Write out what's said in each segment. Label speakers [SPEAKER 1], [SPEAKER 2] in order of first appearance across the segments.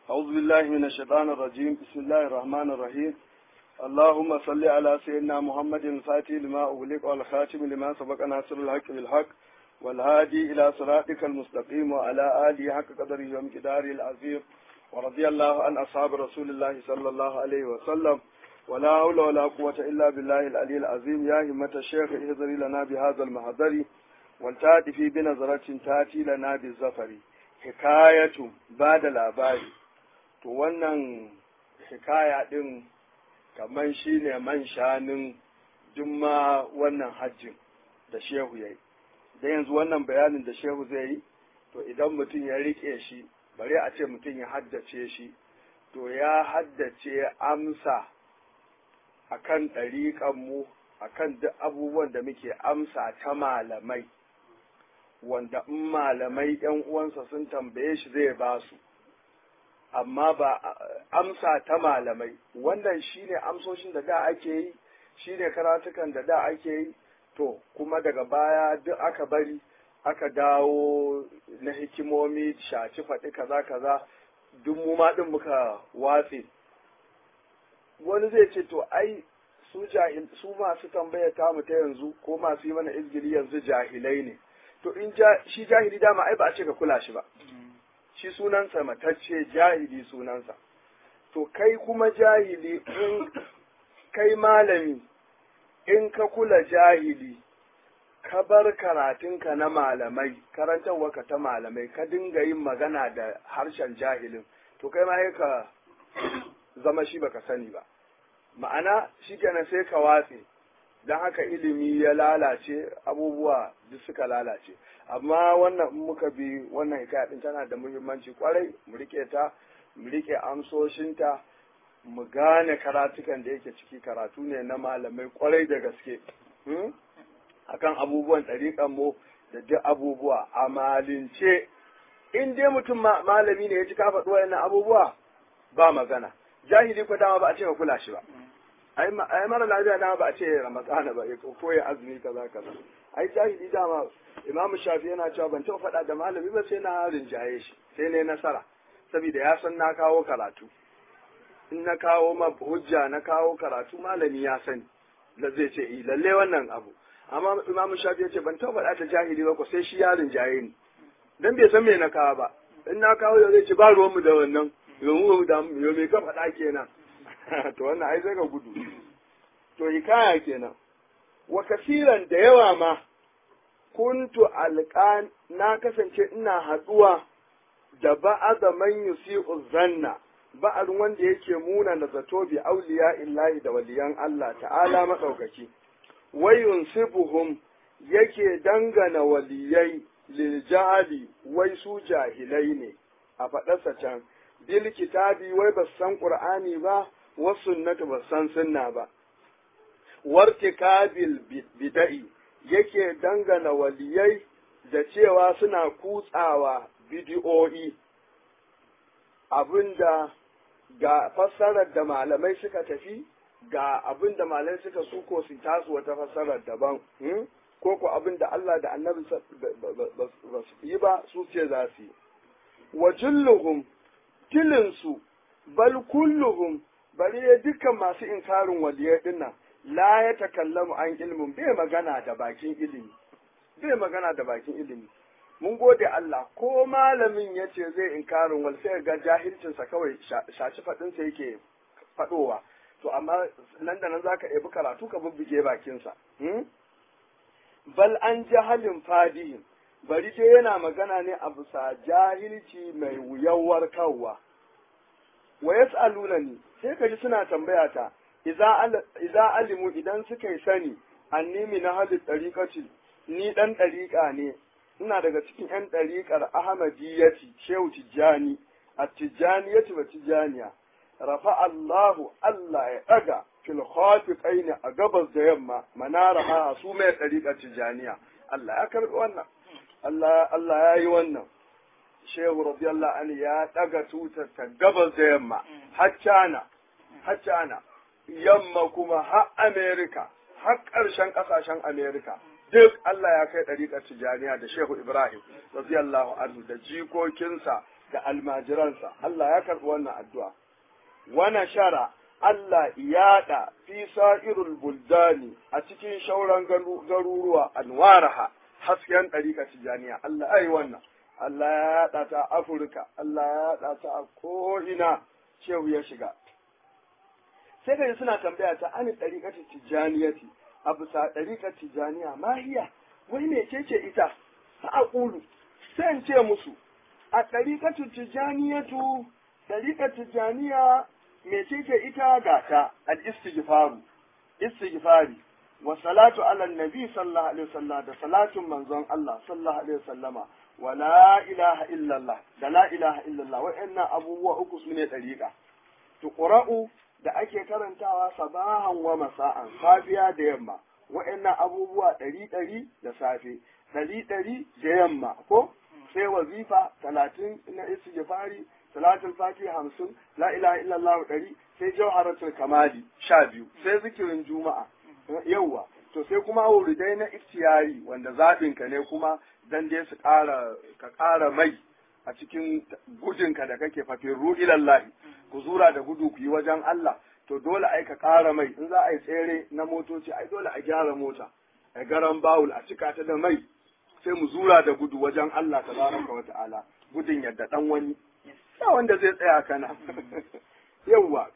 [SPEAKER 1] أعوذ بالله من الشيطان الرجيم بسم الله الرحمن الرحيم اللهم صل على سيدنا محمد الفاتح لما أغلق والخاتم لما سبق ناصر الحق بالحق والهادي إلى صراطك المستقيم وعلى آله حق قدره ومقداره العظيم ورضي الله عن أصحاب رسول الله صلى الله عليه وسلم ولا حول ولا قوة إلا بالله العلي العظيم يا همة الشيخ اهذري لنا بهذا المحضر والتأتي في بنظرة تأتي لنا بالزفر حكاية بعد الأباري to wannan hikaya ɗin kamar shi ne man shanin juma wannan hajjin da shehu ya yi da yanzu wannan bayanin da shehu zai yi to idan mutum ya riƙe shi bari a ce mutum ya haddace shi to ya haddace amsa a kan ɗariƙanmu a kan duk abubuwan da muke amsa ta malamai wanda in malamai ‘yan uwansa sun tambaye shi zai ba su amma ba amsa ta malamai wannan shine amsoshin da da ake yi shine karatukan da da ake yi to kuma daga baya duk aka bari aka dawo na hikimomi shaci faɗi kaza kaza duk mu ma ɗin muka watse wani zai ce to ai su jahil su masu tambaya ta mu ta yanzu ko masu yi mana izgili yanzu jahilai ne to in shi jahili dama ai ba a ce ka kula shi ba shi sunansa matacce jahili sunansa to kai kuma jahili in kai malami in ka kula jahili ka bar karatunka na malamai karantarwarka ta malamai ka dinga yin magana da harshen jahilin to kai ma ka zama shi baka sani ba ma'ana shi kenan sai ka watse don haka ilimi ya lalace abubuwa duk suka lalace amma wannan in muka bi wannan hikaya din tana da muhimmanci kwarai mu rike ta mu rike amsoshinta mu gane karatukan da yake ciki karatu ne na malamai kwarai da gaske akan abubuwan ɗariƙan mu da duk abubuwa a malince in dai mutum malami ne ya ji ka faɗi wayannan abubuwa ba magana jahili ko dama ba a ce ka kula shi ba ai mara lafiya dama ba a ce ramadana ba ko ya azumi kaza kaza ai jahili dama imam shafi yana cewa ban taɓa faɗa da malami ba sai na rinjaye shi sai ne nasara saboda ya san na kawo karatu in na kawo ma hujja na kawo karatu malami ya sani da zai ce i lalle wannan abu amma imam shafi ya ce ban taɓa faɗa da jahili ba ko sai shi ya rinjaye ni dan bai san me na kawo ba in na kawo yau zai ce ba ruwanmu da wannan yau da yau me ka faɗa kenan to wannan ai zai ka gudu to hikaya kenan wa kasiran da yawa ma kuntu alƙan na kasance ina haɗuwa da ba'aza man yusi'u zanna ba'ar wanda yake muna da zato bi auliya illahi da waliyan Allah ta'ala madaukaki wayun sibuhum yake dangana waliyai lil jahali wai su jahilai ne a faɗarsa can bil kitabi wai ba san qur'ani ba wasu sunnatu ba san sunna ba wartikabil bida'i yake dangana waliyai da cewa suna kutsawa bidiyo'i abinda ga fassarar da malamai suka tafi ga abinda malamai suka suko su tasu wata fassarar daban ko ko abinda Allah da annabi ba su yi ba su ce za su yi wa julluhum tilinsu bal kulluhum bari dukkan masu inkarin waliyai dinnan la ya takallamu an ilmin bai magana da bakin ilimi bai magana da bakin ilimi mun gode Allah ko malamin ya ce zai inkarin wal sai ga jahilcinsa kawai shaci faɗinsa yake faɗowa to amma nan da nan zaka ebi karatu ka bubbuge bakinsa bal an jahalin fadihin bari dai yana magana ne a bisa jahilci mai wuyawar kawwa wa yas'alunani sai ka ji suna tambaya ta idza alimu idan suka yi sani annimi na halin ɗariƙaci ni ɗan ɗariƙa ne ina daga cikin ‘yan ɗariƙar ahmadiyyati shehu tijjani a tijjaniyati wa tijjaniya rafa Allahu Allah ya ɗaga fil khafiqaini a gabas da yamma manara ha su mai ɗariƙar tijjaniya Allah ya karɓi wannan Allah Allah ya yi wannan shehu radiyallahu anhu ya ɗaga tutar ta gabas da yamma haccana haccana yamma kuma har Amerika, har ƙarshen ƙasashen Amerika, duk Allah ya kai ɗariƙar Tijjaniya da Shehu Ibrahim, radiyallahu anhu da jikokinsa da almajiransa Allah ya karɓi wannan addu'a wana shara Allah yaɗa fi sa'irul buldani a cikin shauran garuruwa anwaraha hasken ɗariƙa tijaniya Allah ai wannan Allah ya yaɗa ta Afirka Allah ya yaɗa ta a ko'ina shehu ya shiga sai kai suna tambaya ta ani ɗariƙar tijaniyati a bisa ɗariƙar tijaniya mahiya wai me ce ce ita fa aqulu sai in ce musu a ɗariƙar tijaniyatu ɗariƙar tijaniya mecece ita ga ta al-istighfaru istighfari wa salatu ala nabi sallallahu alaihi wasallam da salatun manzon Allah sallallahu alaihi wasallama wa la ilaha illallah da la ilaha illallah wa'annan abubuwa uku sune dariqa tuqra'u da ake karantawa sabahan wa masa'an safiya da yamma wa'annan abubuwa ɗari ɗari da safe ɗari ɗari da yamma ko sai wazifa talatin na istighfari salatul fatiha hamsin la ilaha illallah ɗari sai jawharatul kamali sha biyu sai zikirin juma'a yawwa to sai kuma wuridai na iftiyari wanda zaɓin ka ne kuma dan dai su ƙara ka ƙara mai a cikin gudunka da kake fafin ru'ilallahi ku zura da gudu ku yi wajen Allah to dole ai ka ƙara mai in za a yi tsere na motoci ai dole a gyara mota a garan bawul a cika ta da mai sai mu zura da gudu wajen Allah tabaraka wa ta'ala gudun yadda dan wani ba wanda zai tsaya kana yawwa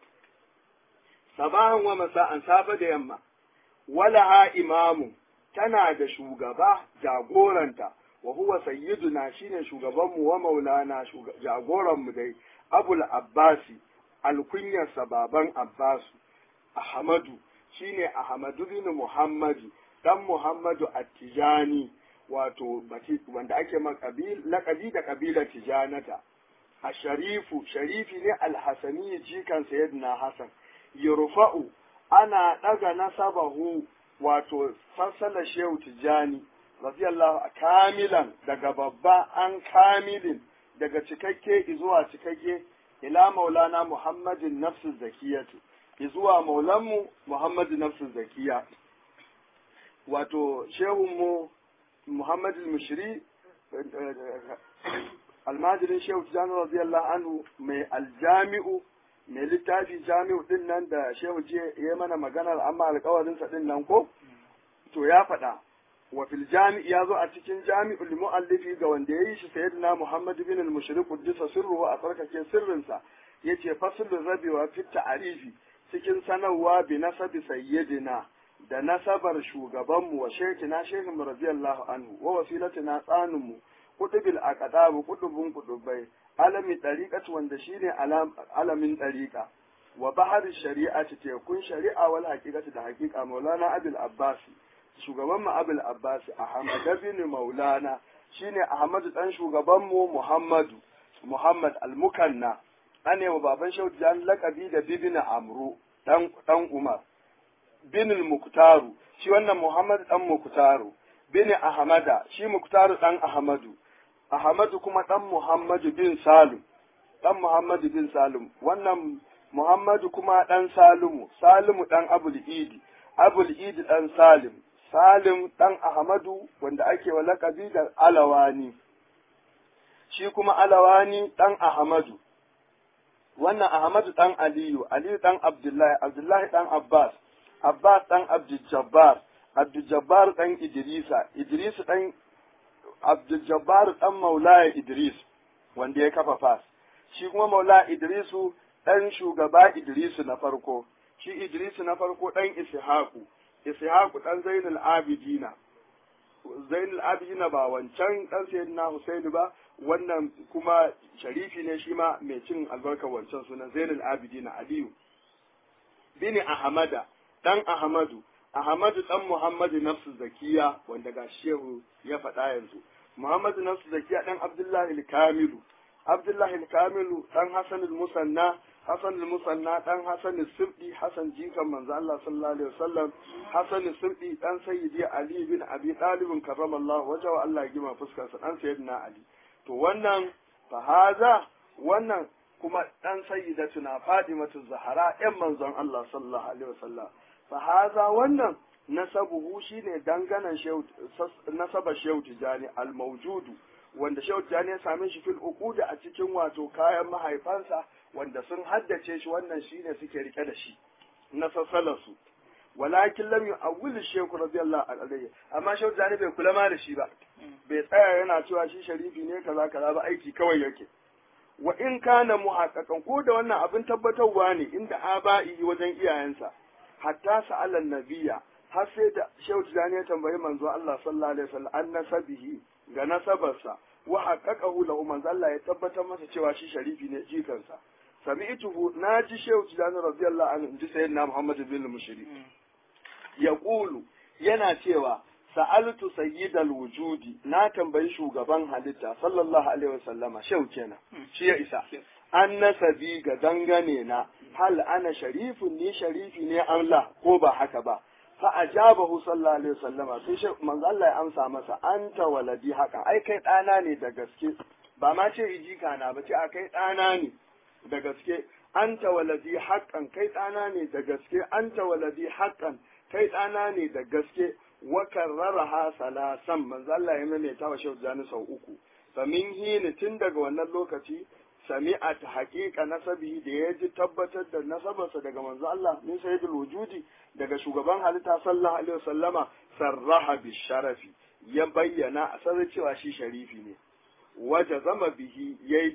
[SPEAKER 1] sabahan wa masa'an safe da yamma walaha imamu tana da shugaba jagoranta wa huwa sayyiduna shine shugabanmu wa maulana jagoranmu dai abul abbasi alkunyarsa baban abbasu ahmadu shine ahmadu bin muhammadu dan muhammadu attijani wato wanda ake lakabi da kabilar tijanata a sharifu sharifi ne alhassani jikan sayyidina hasan yurfa'u ana daga nasabahu wato sassala shehu tijani radiyallahu kamilan daga babba an kamilin daga cikakke zuwa cikakke ila maulana muhammadin nafsu zakiyatu zuwa maulanmu muhammadu nafsu zakiya wato shehunmu muhammadin mushri almajirin shehu tijani radiyallahu anhu mai aljami'u mai littafi jami'u din nan da shehu je ya mana maganar amma alkawarinsa din nan ko to ya faɗa wa fil jami'i ya zo a cikin jami'ul mu'allifi ga wanda ya yi shi sayyidina muhammad bin al-mushriq quddisa sirruhu a tsarkake sirrinsa yace faslul rabi wa fit ta'rifi cikin sanarwa bi nasabi sayyidina da nasabar shugabanmu wa shekina shehin radiyallahu anhu wa wasilatina tsaninmu kutubil aqdabu kutubun kutubai alami dariqatu wanda shine alamin dariqa wa bahar shari'ati tekun shari'a wal haqiqati da haqiqa maulana abul abbas shugaban mu abul abbas ahmad bin maulana shine ahmad dan shugaban mu muhammadu muhammad al-mukanna ane wa baban shauti jan laqabi da bibina amru dan dan umar bin al-muktaru shi wannan muhammad dan muktaru bin ahmada shi muktaru dan ahmadu ahmadu kuma dan muhammadu bin salim dan muhammadu bin salim wannan muhammadu kuma dan salimu salimu dan abul idi abul idi dan salim salim dan ahmadu wanda ake wa lakabi da alawani shi kuma alawani dan ahmadu wannan ahmadu dan aliyu aliyu dan abdullahi abdullahi dan abbas abbas dan abdul jabbar abdul jabbar dan idrisa idris dan abdul jabbar dan maulaya idris wanda ya kafa fas shi kuma maula idrisu dan shugaba idrisu na farko shi idrisu na farko dan ishaku ishaku dan zainul abidina zainul abidina ba wancan dan sayyidina husaini ba wannan kuma sharifi ne shi ma mai cin albarkar wancan sunan zainul abidina aliyu bini ahmada dan ahmadu ahmadu dan muhammadu nafsu zakiya wanda ga shehu ya faɗa yanzu muhammadu nafsu zakiya dan abdullahi al-kamilu abdullahi al-kamilu dan hasan al-musanna hasan al-musanna dan hasan al-sibdi hasan jikan manzo Allah sallallahu alaihi wasallam hasan al-sibdi dan sayyidi ali bin abi talib karramallahu wajhu Allah ya gima fuskar sa dan sayyidina ali to wannan fa haza wannan kuma dan sayyidatuna fatimatu zahra yan manzon Allah sallallahu alaihi wasallam fa haza wannan nasabuhu shine danganan shehu nasaba shehu tijani al-mawjudu wanda shehu tijani ya same shi fil uquda a cikin wato kayan mahaifansa wanda sun haddace shi wannan shine suke rike da shi na sassalarsu walakin lam yu'awwil shaykh radiyallahu anhu amma shehu tijani bai kula ma da shi ba bai tsaya yana cewa shi sharifi ne kaza kaza ba aiki kawai yake wa in kana muhaqqaqan ko da wannan abin tabbatarwa ne inda aba'i wajen iyayensa hatta sa'alan nabiyya har sai da shehu tijani ya tambayi manzo Allah sallallahu alaihi wasallam an nasabihi ga nasabarsa wa haqqaqahu lahu manzo Allah ya tabbatar masa cewa shi sharifi ne jikansa sami'tuhu naji shehu tijani radiyallahu anhu ji sayyidina Muhammad bin Mushri yaqulu yana cewa sa'altu sayyidal wujudi na tambayi shugaban halitta sallallahu alaihi wasallama shehu kenan shi ya isa an nasabi ga dangane na hal ana sharifun ni sharifi ne Allah ko ba haka ba fa ajabahu sallallahu alaihi wasallama sai shi manzo Allah ya amsa masa anta waladi haka ai kai dana ne da gaske ba ma ce ijika na ba ce a kai dana ne da gaske anta waladi haqqan kai dana ne da gaske anta waladi haqqan kai dana ne da gaske wa karraraha salasan manzo Allah ya maimaita wa shehu jani sau uku fa min hini tun daga wannan lokaci sami'at haqiqa nasabi da ya ji tabbatar da nasabarsa daga manzo Allah min sayyidul wujudi daga shugaban halitta sallallahu alaihi wasallama sarraha bi sharafi ya bayyana a sanar cewa shi sharifi ne waje zama bihi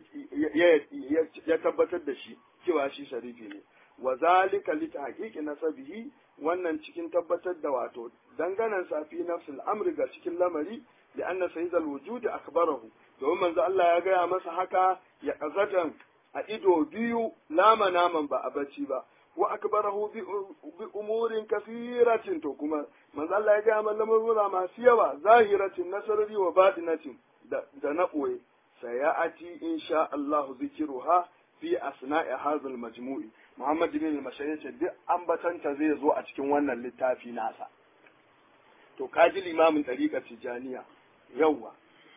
[SPEAKER 1] ya tabbatar da shi cewa shi sharifi ne wa zalika li tahqiqi nasabihi wannan cikin tabbatar da wato danganan safi nafsul amri ga cikin lamari da anna sayyidul wujudi akbarahu domin manzo Allah ya gaya masa haka ya kazatan a ido biyu lama naman ba a bacci ba wa akbarahu bi umurin kasiratin to kuma manzo Allah ya gaya mana lamurra masu yawa zahiratin nasarari wa batinatin da da na boye sayati insha Allah zikiruha fi asna'i hadha al-majmu'i Muhammad bin al ce duk ambatanta zai zo a cikin wannan littafi nasa. To kaji limamin ɗariƙar Tijjaniya yawwa.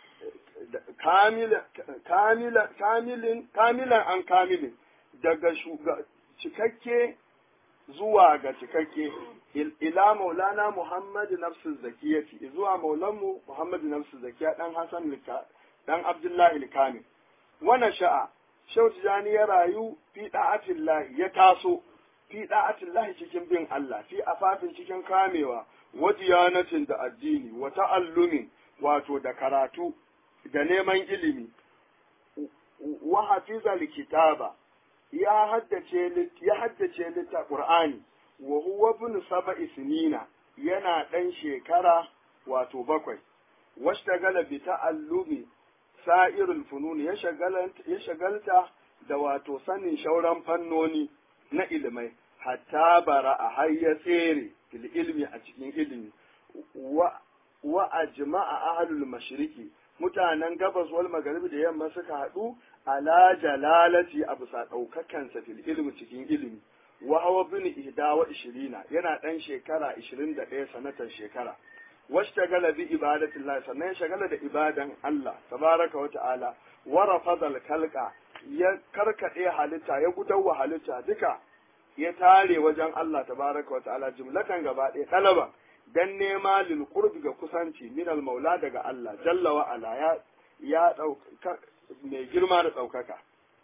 [SPEAKER 1] Kamilan an kamilin daga cikakke zuwa ga cikakke ila maulana Muhammad nafsu zakiyati zuwa maulanmu Muhammad nafsu zakiya dan Hassan dan Abdullahi Kamil. Wannan sha'a Shehu Tijjani ya rayu fi da'atillahi ya taso fi da'atillahi cikin bin Allah fi afafin cikin kamewa wa diyanatin da addini wa ta'allumin wato da karatu da neman ilimi wa hafiza likitaba ya haddace ya haddace litta Qur'ani wa huwa ibn sab'i sinina yana dan shekara wato bakwai washtagala bi ta'allumi sa'irul fununi ya shagalta da wato sanin shauran fannoni na ilimai hatta bara a hayya tsere fil ilmi a cikin ilimi wa ajma'a ahlul mashriqi mutanen gabas wal magharibi da yamma suka haɗu ala jalalati a bisa ɗaukakansa fil ilmi cikin ilimi wa hawa bin ihda wa ishirina yana ɗan shekara ishirin da ɗaya sanatan shekara washtagala bi ibadatillah sannan ya shagala da ibadan Allah tabaraka wa ta'ala wa rafadal kalqa ya karkade halitta ya gudawa halitta duka ya tare wajen Allah tabaraka wa ta'ala jumlatan gaba ɗaya talaba dan nema lil qurbi ga kusanci min al maula daga Allah jalla wa ala ya ya dauka mai girma da daukaka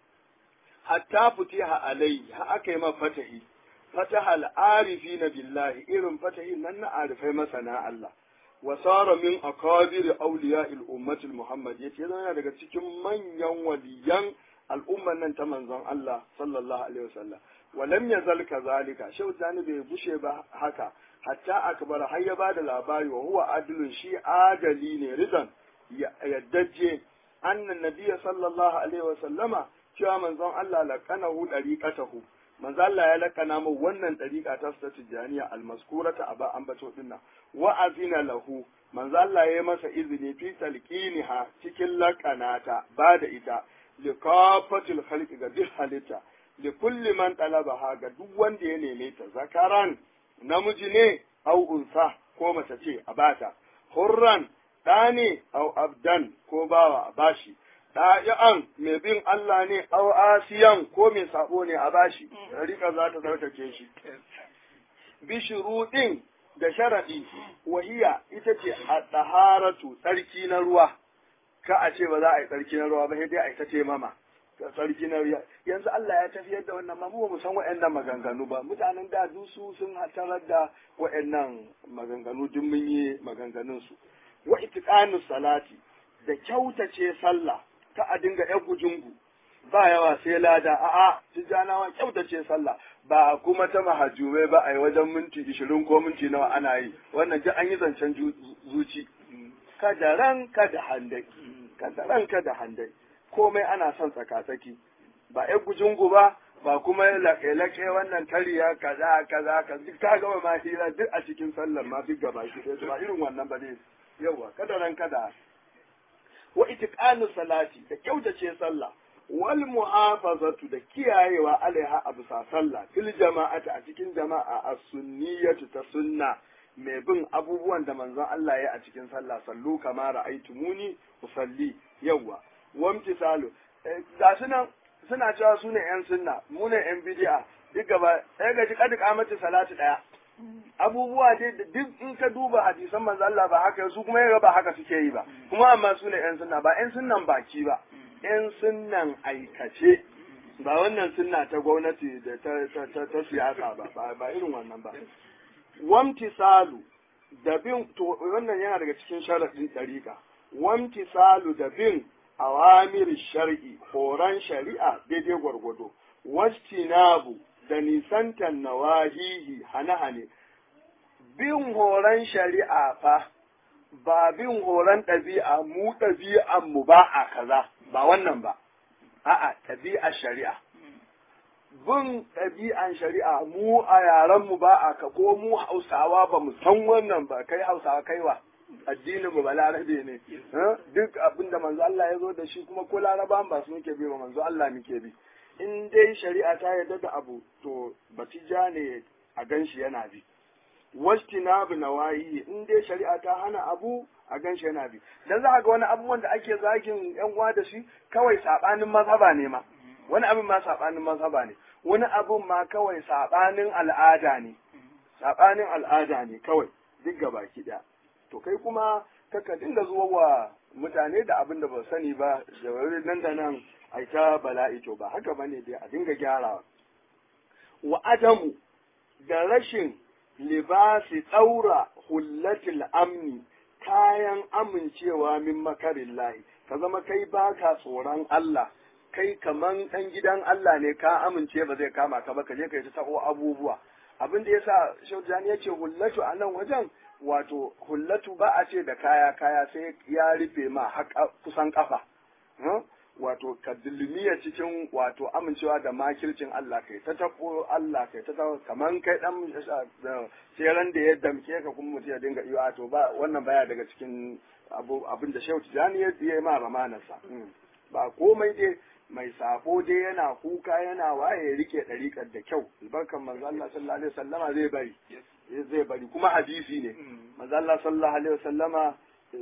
[SPEAKER 1] hatta futiha alai ha aka yi ma fatahi fataha al arifina billahi irin fatahin nan na arifai masana Allah wasara min akabir awliya al-ummati muhammad yace yana daga cikin manyan waliyan al'umman nan ta manzon Allah sallallahu alaihi wasallam walam yazal kazalika shau zani bai bushe ba haka hatta akbar har ya bada labari wa huwa adlun shi adali ne ridan yaddaje annan nabiyya sallallahu alaihi wasallama cewa manzon Allah laqanahu dariqatahu manzo Allah ya lakana mu wannan dariqa ta ta tijaniya almaskurata aba ambato dinnan wa azina lahu manzo Allah ya masa izini fi talqiniha cikin lakanata ba da ita li kafatil khalqi ga duk halitta li kulli man talabaha ga duk wanda ya neme ta zakaran namiji ne au unsa ko mace ce a bata hurran ɗa ne au abdan ko bawa a bashi ɗa'i'an mai bin Allah ne, au asiyan ko mai sabo ne a bashi, rika za ta zarkace shi. Bishiruɗin da sharaɗi, wahiya ita ce a ɗaharatu tsarki na ruwa, ka a ce ba za a yi tsarki na ruwa ba sai dai a yi ta taimama tsarki na ruwa yanzu Allah ya tafiyar da wannan ma mu ba mu san waɗannan maganganu ba mutanen da dusu sun hatarar da waɗannan maganganu duk mun yi maganganun su wa itiqanu salati da kyautace sallah ka a dinga yan gujungu ba yawa sai lada a'a tijjanawa kyautace sallah ba kuma ta mahajjubai ba a yi wajen minti ishirin ko minti nawa ana yi wannan duk an yi zancen zuci kada ran kada handai kada ran kada handai komai ana son tsakatsaki ba yan gujungu ba ba kuma laƙe-laƙe wannan tariya kaza kaza ka duk ka gama ma hira duk a cikin sallar ma duk gaba shi ba irin wannan ba ne yawa kada ran kada wa itiqanu salati da kyautace sallah wal muhafazatu da kiyayewa alaiha a bisa sallah fil jama'ati a cikin jama'a as-sunniyatu ta sunna mai bin abubuwan da manzon Allah ya a cikin sallah sallu kama ra'aytumuni usalli yawa wamtisalu ga sunan suna cewa su ne yan sunna mu ne yan bid'a duk gaba sai ga ji kadi kamata salatu daya abubuwa dai da duk in ka duba hadisan manzo Allah ba haka su kuma yaga ba haka suke yi ba kuma amma su ne yan sunna ba yan sunnan baki ba yan sunnan aikace ba wannan sunna ta gwamnati da ta ta ta siyasa ba ba irin wannan ba wamtisalu da bin to wannan yana daga cikin sharadin dariqa wamtisalu da bin awamir shar'i horon shari'a daidai gwargwado wastinabu da nisantan nawahihi hane-hane bin horon shari'a fa ba bin horon ɗabi'a mu ɗabi'an mu ba a kaza ba wannan ba a'a ɗabi'ar shari'a bin ɗabi'an shari'a mu a yaren mu ba a ka ko mu hausawa ba mu san wannan ba kai hausawa kaiwa addinin mu ba larabe ne duk abin da manzo Allah ya zo da shi kuma ko larabawan ba su muke bi ba manzo Allah muke bi in dai shari'a ta yarda da abu to batija ne a ganshi yana bi wastinabu nawayi in dai shari'a ta hana abu a ganshi yana bi dan za ga wani abubuwan da ake zagin yan uwa da shi kawai sabanin mazhaba ne ma wani abin ma sabanin mazhaba ne wani abin ma kawai sabanin al'ada ne sabanin al'ada ne kawai duk gabaki daya to kai kuma kaka dinga zuwa wa mutane da abin da ba sani ba da wani nan da nan ai ta bala'i to ba haka bane dai a dinga gyarawa wa adamu da rashin libasi tsaura hullatil amni kayan amincewa min makarin lahi ka zama kai baka tsoron Allah kai kaman ɗan gidan Allah ne ka amince ba zai kama ka ba ka je ka yi ta sako abubuwa abin da yasa Shaujani ya ce hullatu a nan wajen wato hullatu ba a ce da kaya kaya sai ya rufe ma kusan kafa wato ka dulmiya cikin wato amincewa da makircin Allah kai ta tabo Allah kai ta tabo kaman kai dan tseren da ya damke ka kuma mutum ya dinga iyo to ba wannan baya daga cikin abin da Shehu Tijani ya yi ma ramanarsa ba komai dai mai sabo dai yana kuka yana waye ya rike ɗariƙar da kyau albarkan manzo Allah sallallahu alaihi wasallama zai bari zai bari kuma hadisi ne manzo Allah sallallahu alaihi wasallama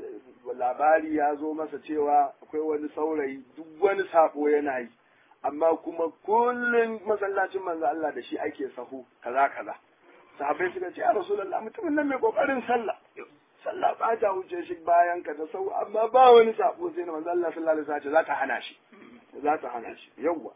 [SPEAKER 1] labari ya zo masa cewa akwai wani saurayi duk wani sabo yana yi amma kuma kullum masallacin manzo Allah da shi ake sahu kaza kaza sahabbai suka ce ya rasulullah mutumin nan mai kokarin sallah sallah ba ta wuce shi bayan ka da sau amma ba wani sabo sai na manzo Allah sallallahu alaihi wasallam za ta hana shi za ta hana shi yawwa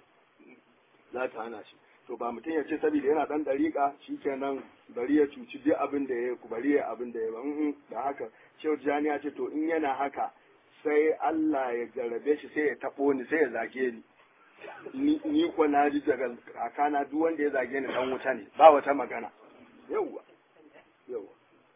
[SPEAKER 1] za ta hana shi to ba mutum ya ce saboda yana dan dariƙa shikenan bari ya cuci duk abin da ya ku bari ya abin da ya ba da haka shehu jani ya ce to in yana haka sai Allah ya jarabe shi sai ya tabo ni sai ya zage ni ni ko na ji daga kakana duk wanda ya zage ni dan wuta ne ba wata magana yawwa yawwa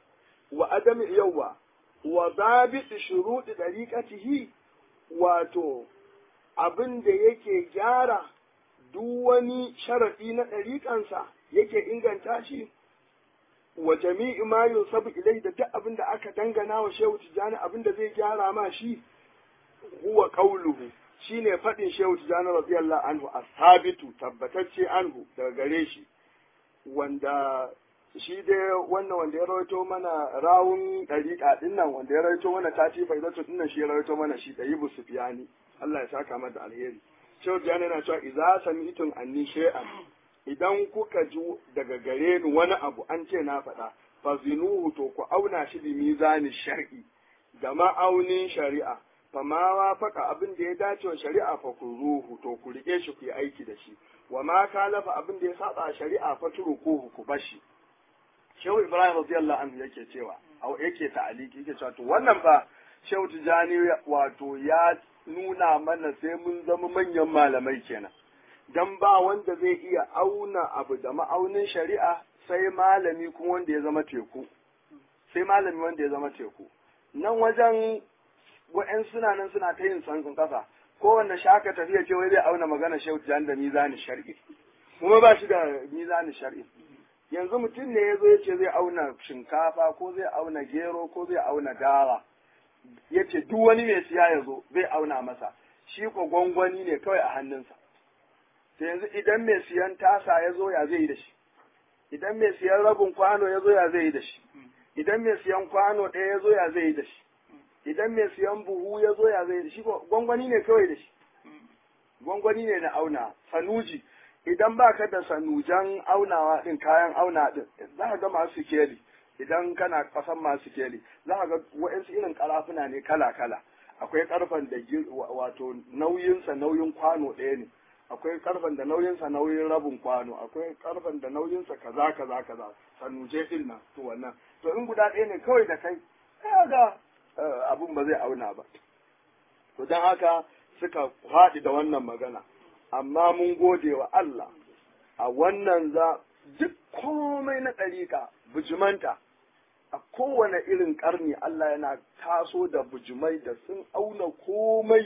[SPEAKER 1] wa adami yawwa wa zabit shuruɗi dariqatihi wato abin da yake gyara duk wani sharaɗi na ɗariƙansa yake inganta shi wa jami'i ma yusabu ilai da duk abin da aka dangana wa shehu tijjani abin da zai gyara ma shi huwa qauluhu shine faɗin shehu tijjani radiyallahu anhu asabitu tabbatacce anhu daga gare shi wanda shi dai wannan wanda ya rawaito mana rawun ɗariƙa ɗin nan wanda ya rawaito mana tati faidatu ɗin nan shi ya rawaito mana shi ɗayi busufiyani Allah ya saka mata alheri Shehu Jani yana cewa idza sami'tum anni shay'an idan kuka ji daga gare ni wani abu an ce na faɗa fa zinuhu to ku auna shi bi mizani shar'i da ma'aunin shari'a fa ma wafaka abin da ya dace wa shari'a fa ku ruhu to ku rike shi ku yi aiki da shi wa ma kalafa abin da ya saba shari'a fa turukuhu ku bashi Shehu Ibrahim radiyallahu anhu yake cewa au yake ta'aliki yake cewa to wannan fa Shehu Tijani wato ya nuna mana sai mun zama manyan malamai kenan dan ba wanda zai iya auna abu da ma'aunin shari'a sai malami kuma wanda ya zama teku sai malami wanda ya zama teku nan wajen wa'yan suna nan suna ta yin sansun kasa kowanne shaka tafiya ce wai zai auna magana Shehu Tijani da mizani shar'i kuma ba shi da mizani shar'i yanzu mutum ne ya zo ya ce zai auna shinkafa ko zai auna gero ko zai auna dawa ya ce duk wani mai siya ya zo zai auna masa shi ko gwangwani ne kawai a hannunsa to yanzu idan mai siyan tasa ya zo ya zai yi da shi idan mai siyan rabin kwano ya zo ya zai yi da shi idan mai siyan kwano ɗaya ya zo ya zai yi da shi idan mai siyan buhu ya zo ya zai yi da shi gwangwani ne kawai da shi gwangwani ne na auna sanuji idan ba ka da sanujan aunawa din kayan auna din za ka ga masu keli idan kana kasan masu keli za ka ga wa'insu irin karafuna ne kala-kala akwai karfan da wato nauyinsa nauyin kwano ɗaya ne akwai karfan da nauyinsa nauyin rabin kwano akwai karfan da nauyinsa kaza kaza kaza sanuje din nan to wannan to in guda ɗaya ne kawai da kai ga abun ba zai auna ba to don haka suka haɗi da wannan magana amma mun gode wa Allah a wannan za duk komai na ɗariƙa bujimanta a kowane irin ƙarni Allah yana taso da bujimai da sun auna komai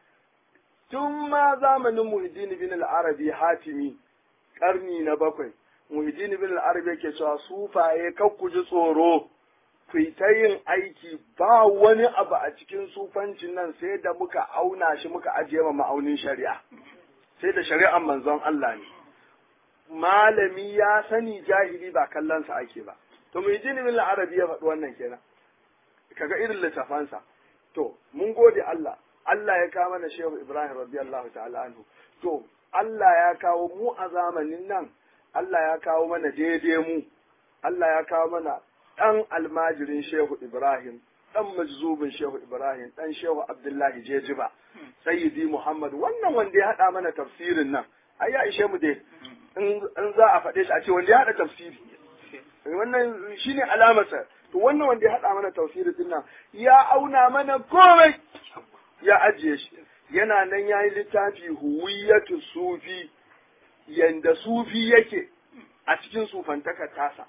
[SPEAKER 1] tun ma zamanin Muhyiddin bin al-Arabi Hatimi ƙarni na bakwai Muhyiddin bin al-Arabi yake cewa sufaye kar ku ji tsoro ku yi ta yin aiki ba wani abu a cikin sufancin nan sai da muka auna shi muka ajiye ma ma'aunin shari'a sai da shari'ar manzon Allah ne malami ya sani jahili ba kallonsa ake ba to mai jini min arabi ya faɗi wannan kenan kaga irin littafansa to mun gode Allah Allah ya kawo mana Shehu Ibrahim radiyallahu ta'ala anhu to Allah ya kawo mu a zamanin nan Allah ya kawo mana daidai mu Allah ya kawo mana ɗan almajirin Shehu Ibrahim ɗan majzubin Shehu Ibrahim ɗan Shehu Abdullahi Jejiba Sayyidi Muhammad wannan wanda ya haɗa mana tafsirin nan ai ya ishe mu dai in za a faɗe shi a ce wanda ya haɗa tafsiri wannan shine alamarsa to wannan wanda ya haɗa mana tafsiri din nan ya auna mana komai ya ajiye shi yana nan yayi littafi huwiyatu sufi yanda sufi yake a cikin sufantaka tasa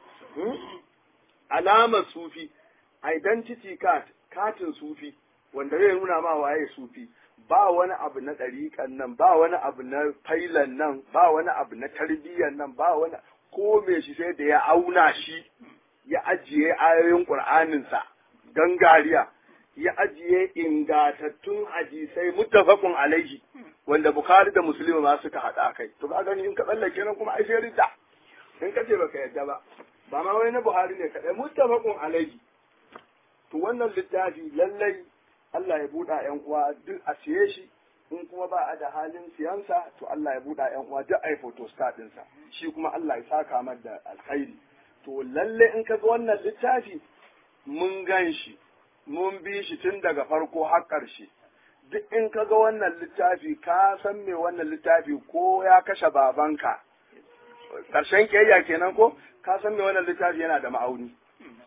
[SPEAKER 1] alamar sufi identity card katin sufi wanda zai nuna ma waye sufi ba wani abu na ɗariƙan nan ba wani abu na failan nan ba wani abu na tarbiyyar nan ba wani ko me shi sai da ya auna shi ya ajiye ayoyin ƙur'aninsa gangariya ya ajiye ingantattun hadisai muttafaqun alaihi wanda bukhari da muslim ma suka haɗa kai to ka gani in ka tsallake nan kuma ai sai ridda in ka ce baka yadda ba ba ma wai na buhari ne kaɗai muttafaqun alaihi to wannan littafi lallai Allah ya buɗa ‘yan uwa duk a siye shi in kuma ba a da halin siyansa to Allah ya buɗa ‘yan uwa duk a yi photostat ɗinsa shi kuma Allah ya saka mar da alkhairi to lalle in ka ga wannan littafi mun gan shi mun bi shi tun daga farko har ƙarshe duk in ka ga wannan littafi ka san me wannan littafi ko ya kashe babanka ƙarshen ƙiyayya kenan ko ka san me wannan littafi yana da ma'auni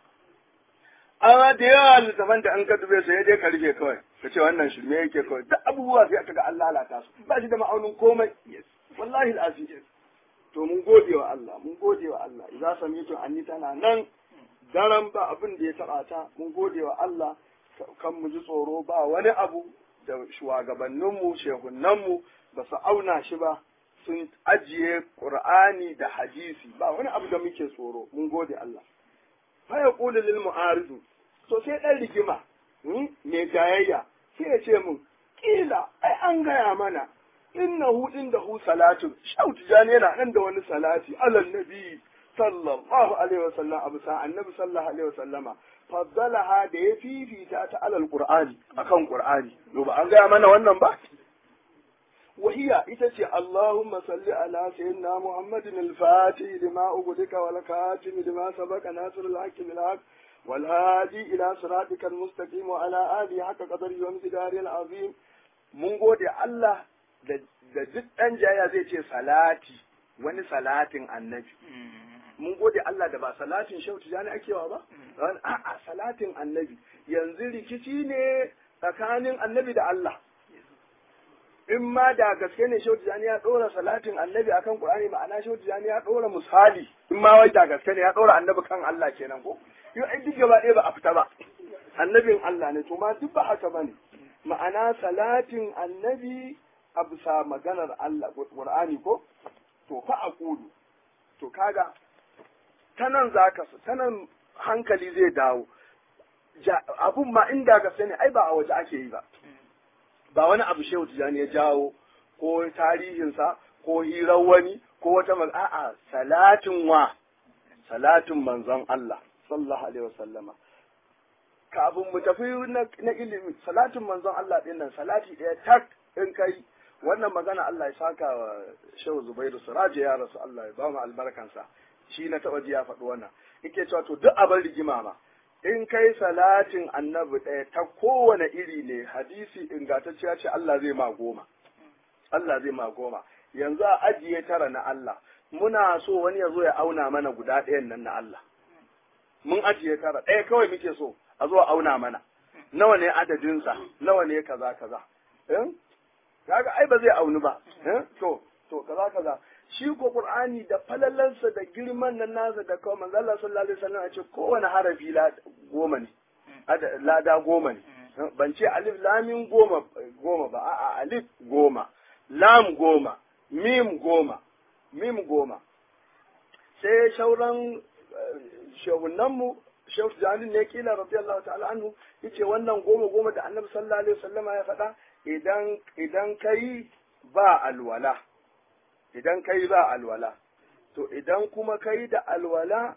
[SPEAKER 1] amma da yawa littafan da an ka dube su dai ka rufe kawai ka ce wannan shirme yake kawai duk abubuwa sai aka ga an lalata su ba shi da ma'aunin komai wallahi al'aziz to mun gode wa Allah mun gode wa Allah idan samitu anni tana nan daren ba abin da ya taba ta mun gode wa Allah kan mu ji tsoro ba wani abu da shugabanninmu shehunanmu ba su auna shi ba sun ajiye Qur'ani da hadisi ba wani abu da muke tsoro mun gode Allah fa ya kula lil mu'aridu to sai dan rigima mai jayayya sai ya ce mun kila ai an gaya mana innahu indahu salatu shautu jani yana nan da wani salati alal nabi sallallahu alaihi wasallam abu sa annabi sallallahu alaihi wasallama faddalaha da ya fifita ta alal qur'ani akan qur'ani to ba an gaya mana wannan ba وهي إتتي اللهم صل على سيدنا محمد الفاتح لما أغلق والكاتم لما سبق ناصر الحق بالحق wal hadi ila siratikal mustaqim wa ala alihi haka qadari wa miqdari azim mun gode Allah da da duk dan jaya zai ce salati wani salatin annabi mun gode Allah da ba salatin shehu tijani ake wa ba a'a salatin annabi yanzu rikici ne tsakanin annabi da Allah in ma da gaske ne shehu tijani ya dora salatin annabi akan qur'ani ma'ana shehu tijani ya dora misali in ma wai da gaske ne ya dora annabi kan Allah kenan ko yau ai duk gaba ɗaya ba a fita ba annabin Allah ne to ma duk ba haka bane ma'ana salatin annabi a bisa maganar Allah qur'ani ko to fa aqulu to kaga ta nan za ka ta nan hankali zai dawo abun ma inda gaske ne ai ba a waje ake yi ba ba wani abu shehu tijani ya jawo ko tarihinsa ko hirar wani ko wata a'a salatin wa salatin manzon Allah sallallahu alaihi wasallama kafin mu tafi na ilimi salatin manzon Allah din nan salati ɗaya tak in kai wannan magana Allah ya saka wa shehu Zubairu Suraje ya rasu Allah ya ba mu albarkansa shi na taɓa ji ya faɗi wannan yake cewa to duk abin rigima ma in kai salatin annabi ɗaya ta kowane iri ne hadisi ingantacciya ce Allah zai ma goma Allah zai ma goma yanzu a ajiye tara na Allah muna so wani ya zo ya auna mana guda ɗayan nan na Allah mun ajiye tara ɗaya kawai muke so a zo a auna mana nawa ne adadinsa nawa ne kaza kaza kaga ai ba zai aunu ba to to kaza kaza shi ko Qur'ani da falalansa da girman nan nasa da kawai manzo Allah sallallahu alaihi wasallam ya ce kowane harafi la goma ne lada goma ne ban ce alif lamin goma goma ba a'a alif goma lam goma mim goma mim goma sai shauran shehunan mu shehu janin ne kila radiyallahu ta'ala anhu yace wannan goma goma da annabi sallallahu alaihi wasallama ya faɗa idan idan kai ba alwala idan kai ba alwala to idan kuma kai da alwala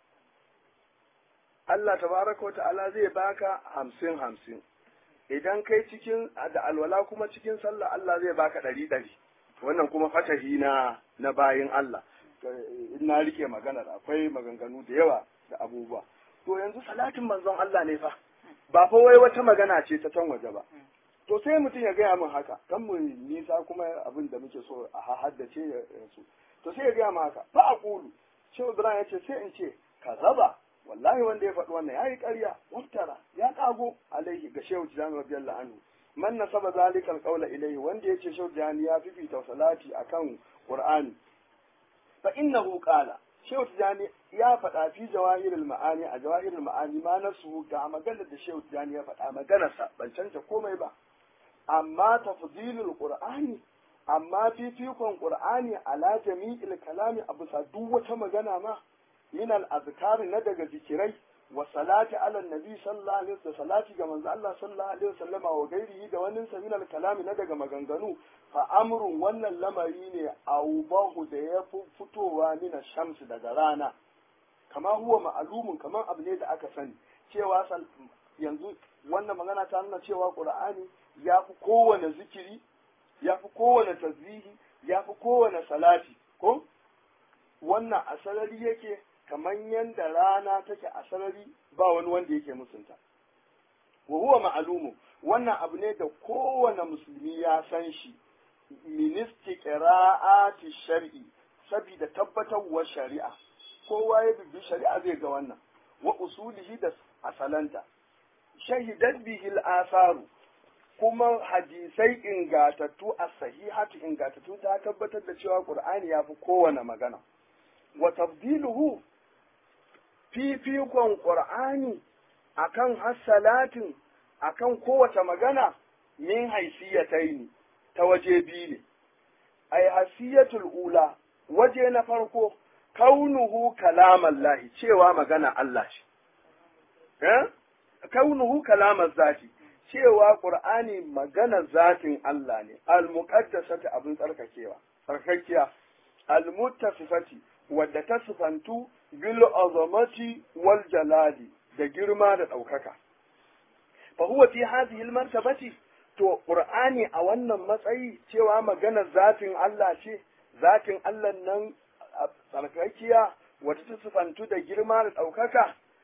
[SPEAKER 1] Allah tabaraka ta'ala zai baka hamsin hamsin idan kai cikin da alwala kuma cikin sallah Allah zai baka ɗari ɗari wannan kuma fatahi na na bayin Allah in na rike maganar akwai maganganu da yawa da abubuwa to yanzu salatin manzon Allah ne fa ba fa wai wata magana ce ta can waje ba to sai mutum ya gaya min haka kan mu nisa kuma abin da muke so a haddace ya su to sai ya gaya min haka fa aqulu shehu ibrahim ya ce sai in ce kazaba wallahi wanda ya faɗi wannan yayi ƙarya wattara ya kago alaihi ga shehu tijani radiyallahu anhu man nasaba zalika alqawla ilayhi wanda yace shehu tijani ya fifita salati akan qur'ani fa innahu qala shehu tijani ya faɗa fi jawahirul ma'ani a jawahirul ma'ani ma nasu ga maganar da shehu tijani ya faɗa maganarsa ban canta komai ba amma tafdilul qur'ani amma fifikon qur'ani ala jami'il kalami a bisa duk wata magana ma min al azkar na daga zikirai wa salati ala nabi sallallahu alaihi wasallam salati ga manzo Allah sallallahu alaihi wasallama wa gairihi da wannan sa min al kalami na daga maganganu fa amrun wannan lamari ne aubahu da ya fitowa min shamsu daga rana kama huwa ma'alumun kaman abu ne da aka sani cewa yanzu wannan magana ta nuna cewa qur'ani ya fi kowane zikiri ya fi kowane tasbihi ya fi kowane salati ko wannan a sarari yake kamar yadda rana take a sarari ba wani wanda yake musunta wa huwa ma'alumu wannan abu ne da kowane musulmi ya san shi ministi qira'ati shar'i saboda tabbatarwar shari'a kowa ya bibbi shari'a zai ga wannan wa usulihi da asalanta shahidat bihi al-asaru kuma hadisai ingatattu a sahihatu ingatattu ta tabbatar da cewa qur'ani ya fi kowane magana wa tabdiluhu fifikon qur'ani akan hassalatin akan kowace magana min haisiyataini ta waje biyu ne ai hasiyatul ula waje na farko kaunuhu kalaman lahi cewa magana Allah ce eh kaunuhu kalaman zati cewa Qur'ani magana zatin Allah ne, al-muqaddasati abin tsarkakewa, tsarkakiya, al-muttasifati wadda ta sifantu bil azamati wal jalali da girma da ɗaukaka. Fa huwa fi hadhihi al-martabati to Qur'ani a wannan matsayi cewa magana zatin Allah ce, zatin Allah nan tsarkakiya wadda ta sifantu da girma da ɗaukaka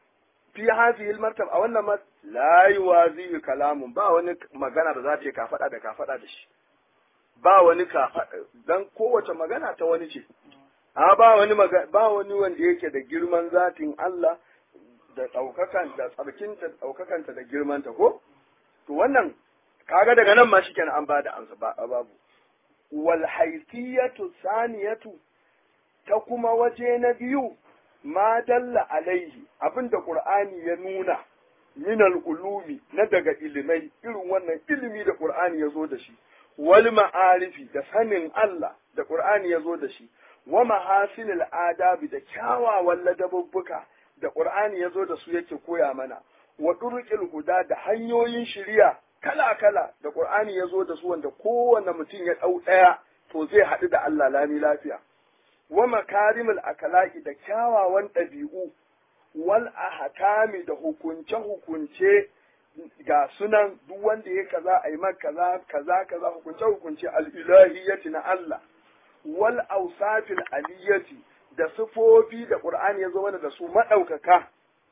[SPEAKER 1] fi hadhihi martaba a wannan ma la yuwazi kalamun ba wani magana da za ta yi ka faɗa da ka faɗa da shi ba wani ka dan kowace magana ta wani ce a ba wani ba wani wanda yake da girman zatin Allah da ɗaukakan da tsarkinta ɗaukakanta da girmanta ko to wannan kaga daga nan ma shikenan an bada amsa ba babu wal haysiyatu saniyatu ta kuma waje na biyu ma dalla alaihi abinda qur'ani ya nuna min al-ulumi na daga ilimai irin wannan ilimi da qur'ani ya zo da shi wal ma'arifi da sanin Allah da qur'ani ya zo da shi wa mahasinil adabi da kyawawan ladabubbuka da qur'ani ya zo da su yake koya mana wa turqil huda da hanyoyin shiriya kala kala da qur'ani ya zo da su wanda kowanne mutum ya dau daya to zai haɗu da Allah lami lafiya wa makarimul akalaki da kyawawan ɗabi'u wal ahkami da hukunce hukunce ga sunan duk wanda ya kaza ai man kaza kaza kaza hukunce hukunce al-ilahiyyati na Allah wal awsafil aliyati da sifofi da Qur'ani ya zo mana da su madaukaka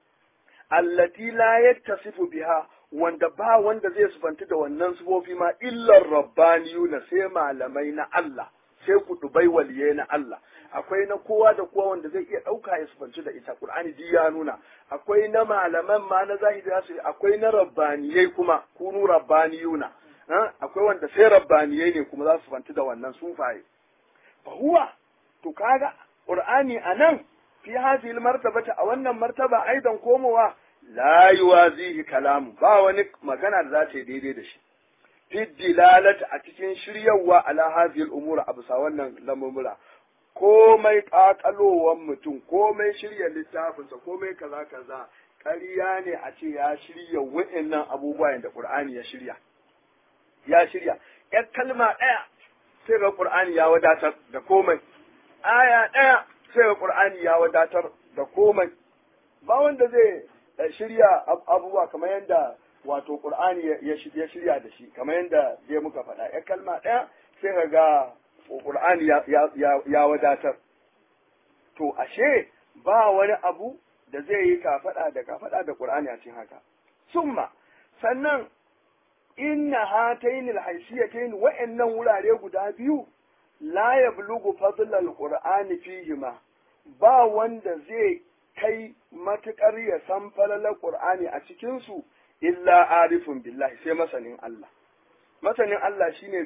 [SPEAKER 1] allati la yattasifu biha wanda ba wanda zai sufanti da wannan sifofi ma illar rabbaniyuna sai malamai na Allah sai kudubai waliye na Allah akwai na kowa da kowa wanda zai iya ɗauka ya sufanci da ita Qur'ani duk ya nuna akwai na malaman ma na zahiri su akwai na rabbaniyai kuma kunu rabbaniyuna akwai wanda sai rabbaniyai ne kuma za su sufanci da wannan sufaye fa huwa to kaga Qur'ani anan fi hadhihi martabata a wannan martaba aidan komowa la yuwazihi kalamu ba wani magana da za ta yi daidai da shi fi dilalata a cikin shiryawa ala hadhihi al-umura a bisa wannan lamumura komai kakalowan mutum komai shirya littafinsa komai kaza kaza ƙarya ne a ce ya shirya wa'annan abubuwa da Qur'ani ya shirya ya shirya ƴar kalma ɗaya sai ga Qur'ani ya wadatar da komai aya ɗaya sai ga Qur'ani ya wadatar da komai ba wanda zai shirya abubuwa kamar yadda wato Qur'ani ya shirya da shi kamar yadda zai muka faɗa ƴar kalma ɗaya sai ka ga Qur'ani ya wadatar to ashe ba wani abu da zai yi kafaɗa da kafaɗa da Qur'ani a cikin haka summa sannan inna hatayn alhaysiyatayn wa'annan wurare guda biyu la yablughu fadl alqur'ani fihima ba wanda zai kai matukar ya san falalar Qur'ani a cikin su illa arifun billahi sai masanin Allah masanin Allah shine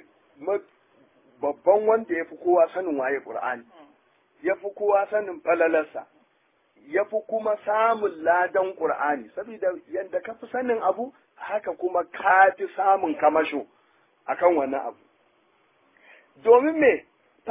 [SPEAKER 1] babban wanda ya fi kowa sanin waye Qur'ani ya fi kowa sanin falalarsa ya fi kuma samun ladan Qur'ani saboda yadda ka fi sanin abu haka kuma ka fi samun kamasho akan wannan abu domin me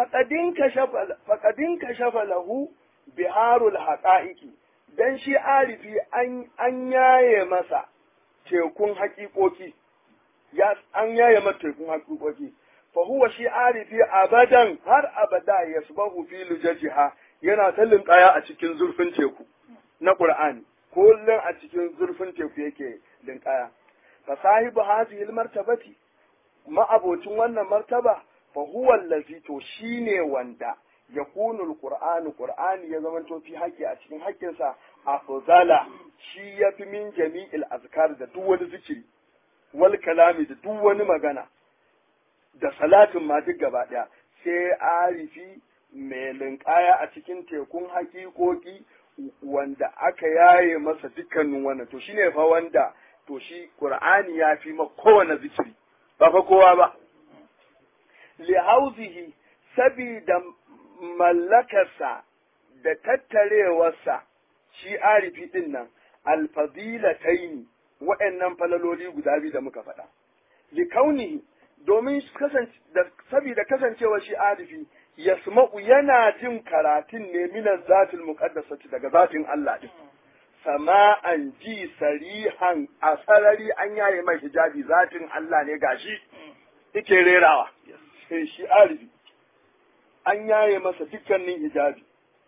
[SPEAKER 1] faƙadin ka shafa lahu biharul haƙa'iƙi dan shi arifi an yaye masa tekun haƙiƙoƙi ya an yaye masa tekun haƙiƙoƙi fa huwa shi arifi abadan har abada yasbahu fi lujajiha yana ta linkaya a cikin zurfin teku na Qur'ani kullum a cikin zurfin teku yake linkaya fa sahibu hadhihi martabati ma'abocin wannan martaba fa huwa allazi to shine wanda yakunu alqur'anu qur'ani ya zama to fi haƙƙi a cikin haƙƙinsa afzala shi yafi min jami'il azkar da duk wani zikiri wal kalami da duk wani magana da salatin ma duk gaba ɗaya sai arifi mai linkaya a cikin tekun hakikoki wanda aka yaye masa dukkanin wannan to shine fa wanda to shi qur'ani ya fi ma kowane zikiri ba fa kowa ba li hauzihi sabida mallakarsa da tattarewarsa shi arifi din nan alfadilataini wa'annan falaloli guda biyu da muka faɗa li kaunihi domin saboda kasancewa shi arifi yasma'u yana jin karatun ne minan zatil muqaddasati daga zatin Allah din sama'an ji sarihan a sarari an yaye mai hijabi zatin Allah ne gashi yake rerawa sai shi arifi an yaye masa dukkanin hijabi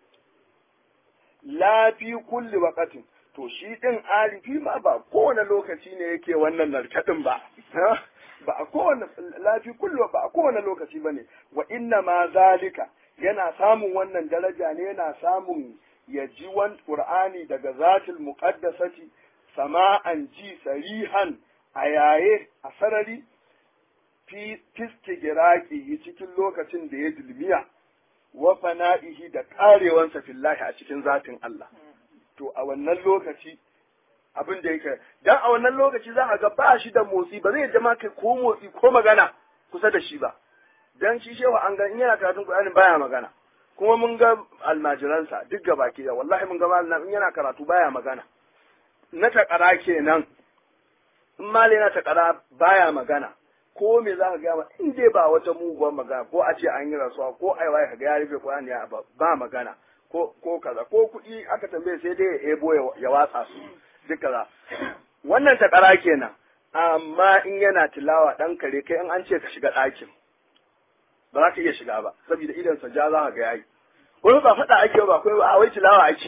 [SPEAKER 1] la fi kulli waqatin to shi din arifi ma ba kowane lokaci ne yake wannan narkadin ba ba a kowane lafi kullu ba a kowane lokaci bane wa inna ma zalika yana samun wannan daraja ne yana samun ya ji wan qur'ani daga zatil muqaddasati sama'an ji sarihan a yaye a sarari fi fistigiraki cikin lokacin da ya dilmiya wa fana'ihi da karewansa fillahi a cikin zatin Allah to a wannan lokaci abin da yake dan a wannan lokaci za a ga ba shi da motsi ba zai jama kai ko motsi ko magana kusa da shi ba dan shi shewa an ga in yana karatun Qur'ani baya magana kuma mun ga almajiransa duk ga baki da wallahi mun ga malam in yana karatu baya magana na takara kenan in malai na takara baya magana ko me za ka gaya in dai ba wata muguwar magana ko a ce an yi rasuwa ko ai waye ka ga ya rufe Qur'ani ya ba magana ko ko kaza ko kuɗi aka tambaye sai dai ya ebo ya watsa su duk kaza wannan takara kenan amma in yana tilawa dan kare kai in an ce ka shiga ɗakin ba za ka iya shiga ba saboda idan sa ja za ka ga yayi wani ba faɗa ake ba akwai ba wai tilawa ake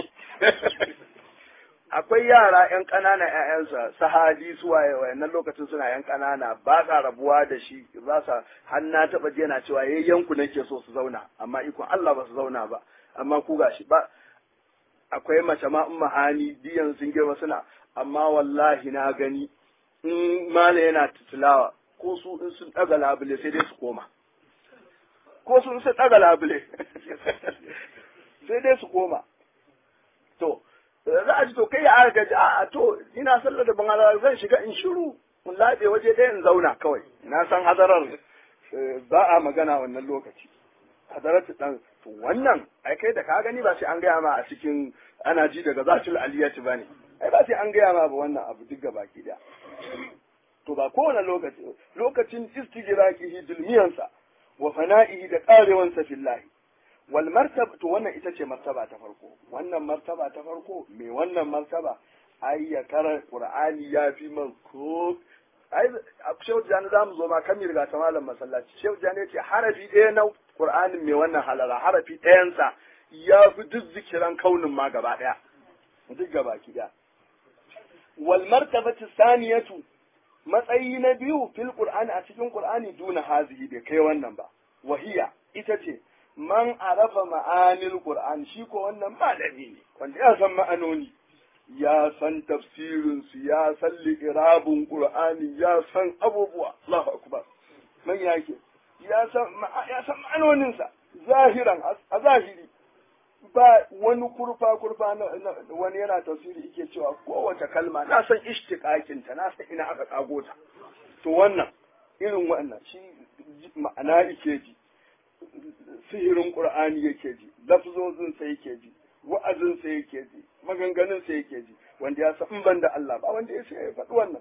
[SPEAKER 1] akwai yara yan ƙanana ƴaƴansa sahadi su waye wayannan lokacin suna yan ƙanana ba sa rabuwa da shi za sa har na taɓa ji yana cewa yayyanku nake so su zauna amma ikon Allah ba su zauna ba amma ku gashi ba akwai mace ma in mahani diyan sun girma suna amma wallahi na gani in mala yana tilawa ko su in sun ɗaga labule sai dai su koma ko su in sun ɗaga labule sai dai su koma to za a ji to kai ya gaji a to ina sallar da ban zan shiga in shiru in laɓe waje ɗaya in zauna kawai na san hadarar ba a magana wannan lokaci hadarar dan to wannan ai kai da ka gani ba sai an gaya ma a cikin ana ji daga zatul aliyati bane ai ba sai an gaya ma ba wannan abu duk gabaki daya to ba kowane lokaci lokacin istijraqihi dulmiyansa wa fana'ihi da karewansa fillahi wal martaba to wannan ita ce martaba ta farko wannan martaba ta farko me wannan martaba ai ya kara qur'ani ya fi man ko ai shehu jani zamu zo ma kan riga ta malam masallaci shehu jani ya ce harafi ɗaya na qur'anin me wannan halala harafi ɗayansa ya fi duk zikiran kaunin ma gaba ɗaya duk gaba ki ɗaya wal martabatu saniyatu matsayi na biyu fil qur'ani a cikin qur'ani duna hazihi bai kai wannan ba wahiya ita ce man arafa ma'anil qur'an shi ko wannan malami ne wanda ya san ma'anoni ya san tafsirin su ya san liqrabun qur'ani ya san abubuwa Allahu akbar man yake ya san ya san ma'anonin sa zahiran a zahiri ba wani kurfa kurfa na wani yana tafsiri yake cewa kowace kalma na san ishtiqaqin ta na san ina aka kago ta to wannan irin wannan shi ma'ana yake ji sihirin qur'ani yake ji lafzozin sa yake ji wa'azin sa yake ji maganganun sa yake ji wanda ya san ban da Allah ba wanda ya sai ya faɗi wannan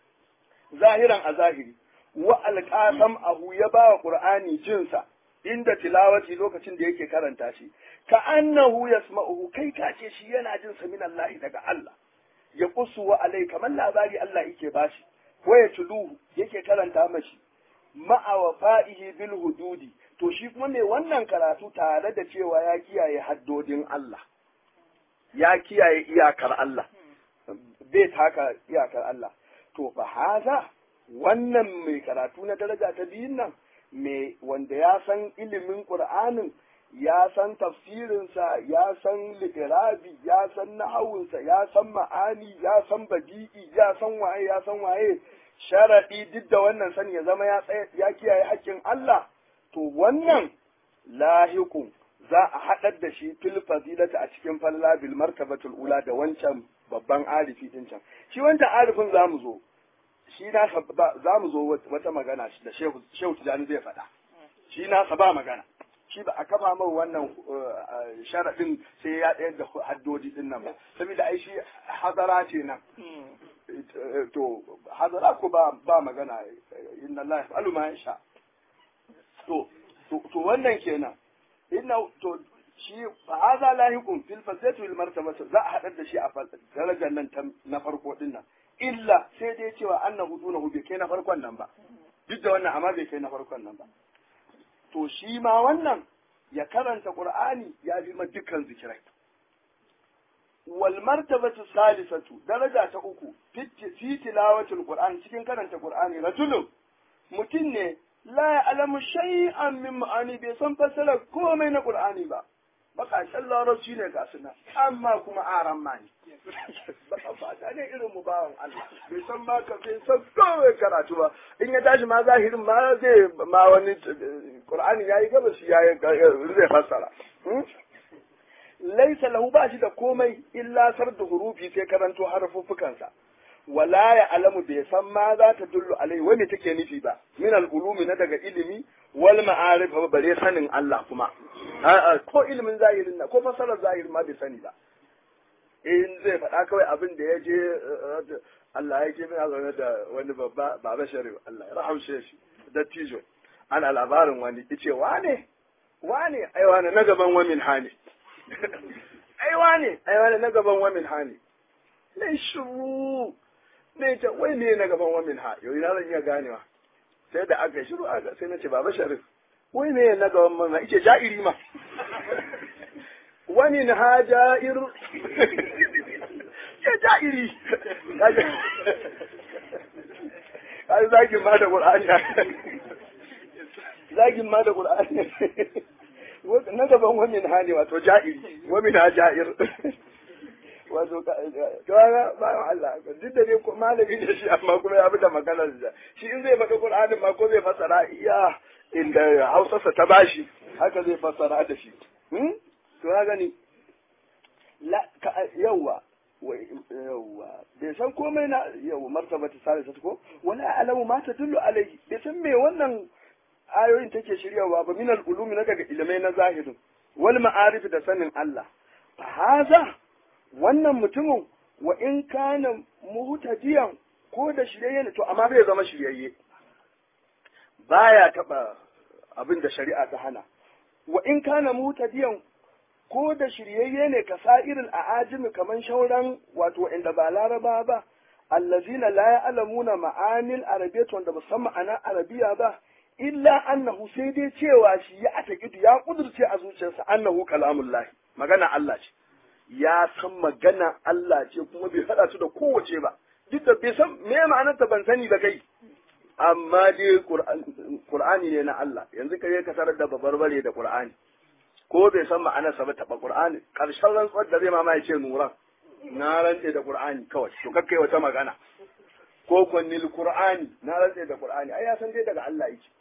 [SPEAKER 1] zahiran a zahiri wa alqasam ahu ya ba wa qur'ani jinsa inda tilawati lokacin da yake karanta shi ka annahu yasma'uhu kai ka ce shi yana jin sa min Allah daga Allah ya kusu wa alai kamar labari Allah yake bashi wa ya tuluhu yake karanta mashi ma'a wafa'ihi bil hududi to shi kuma mai wannan karatu tare da cewa ya kiyaye haddodin Allah ya kiyaye iyakar Allah bai taka iyakar Allah to fa haza wannan mai karatu na daraja ta biyun nan mai wanda ya san ilimin Qur'anin ya san tafsirinsa ya san li'irabi ya san nahawunsa ya san ma'ani ya san badi'i ya san waye ya san waye sharadi duk da wannan sani ya zama ya ya kiyaye haƙƙin Allah to wannan lahiqun za a haɗar da shi fil fadilata a cikin falla bil martabatul ula da wancan babban arifi din can shi wancan arifin zamu zo shi na za mu zo wata magana da shehu tijani zai faɗa shi nasa ba magana shi ba a kafa mai wannan sharaɗin sai ya ɗaya da haddodi ɗin nan ba saboda ai shi hazara ce nan to hazara ko ba ba magana inna Allah yaf'alu ma yasha to to wannan kenan inna to shi fa hadha lahiqun fil fazati wal martaba za a hadar da shi a darajar nan na farko din nan illa sai dai cewa annahu dunahu bai kai na farkon nan ba duk da wannan amma bai kai na farkon nan ba to shi ma wannan ya karanta qur'ani ya fi ma dukkan zikirai wal martabatu salisatu daraja ta uku fi tilawatul qur'an cikin karanta qur'ani rajulun mutum ne la ya'lamu shay'an min ma'ani bai san fassara komai na qur'ani ba baka baƙaƙen larabci ne ga suna amma kuma aran ma ne ba ta ne irin mu bawan Allah bai san ma ka bai san kawai karatu ba in ya tashi ma zahirin ma zai ma wani Qur'ani yayi gaba shi yayi zai fassara laisa lahu ba shi da komai illa sarda hurufi sai karanto harfuffukansa wala ya alamu bai san ma za ta dullu alai wani take nufi ba min al-ulumi na daga ilimi wal ma'arif ba bare sanin Allah kuma ko ilimin zahirin na ko fasarar zahirin ma bai sani ba in zai faɗa kawai abin da ya je Allah ya ke mina zaune da wani babba baba sharif Allah ya rahamshe shi da tijo ana labarin wani ice wane wane ai wane na gaban wamin hani ai wane ai wane na gaban wamin hani ne shiru ne ce wai ne na gaban wamin ha yau ina zan iya ganewa sai da aka shiru aka sai na ce baba sharif wai ne na gaban wamin ha ice ja'iri ma wani na ha ja'ir ce ja'iri kai zagin ma da qur'ani zagin ma da qur'ani na gaban wamin ha ne wato ja'iri wamin ha ja'ir wato kaga bayan Allah duk da dai malami ne shi amma kuma ya da maganar da shi in zai faɗi Qur'anin ma ko zai fassara iya inda Hausarsa ta bashi haka zai fassara da shi hmm to ya gani la yawa yawa bai san komai na yawa martaba ta sare ta ko wala alamu ma ta dullu alai bai san me wannan ayoyin take shiryawa ba minal ulumi na daga ilimai na zahirin wal ma'arif da sanin Allah fa haza wannan mutumin wa in kana muhtadiyan ko da shiryayye ne to amma bai zama shiryayye baya taba abin da shari'a ta hana wa in kana muhtadiyan ko da shiryayye ne ka sa'irin a'ajimi kaman shauran wato inda ba laraba ba allazina la ya'lamuna ma'anil arabiyyah wanda musamman ana arabiya ba illa annahu sai dai cewa shi ya atakidu ya kudurce a zuciyarsa annahu kalamullahi magana Allah ce ya san magana Allah ce kuma bai haɗa su da kowace ba duk da bai san me ma'anar ta ban sani ba kai amma dai Qur'ani ne na Allah yanzu kai ka tarar da babarbare da Qur'ani ko bai san ma'anar sa ba taɓa Qur'ani karshen rantsuwar da zai mama ya ce nuran na rantse da Qur'ani kawai to kakkai wata magana ko kwanil Qur'ani na rantse da Qur'ani ai ya san dai daga Allah yake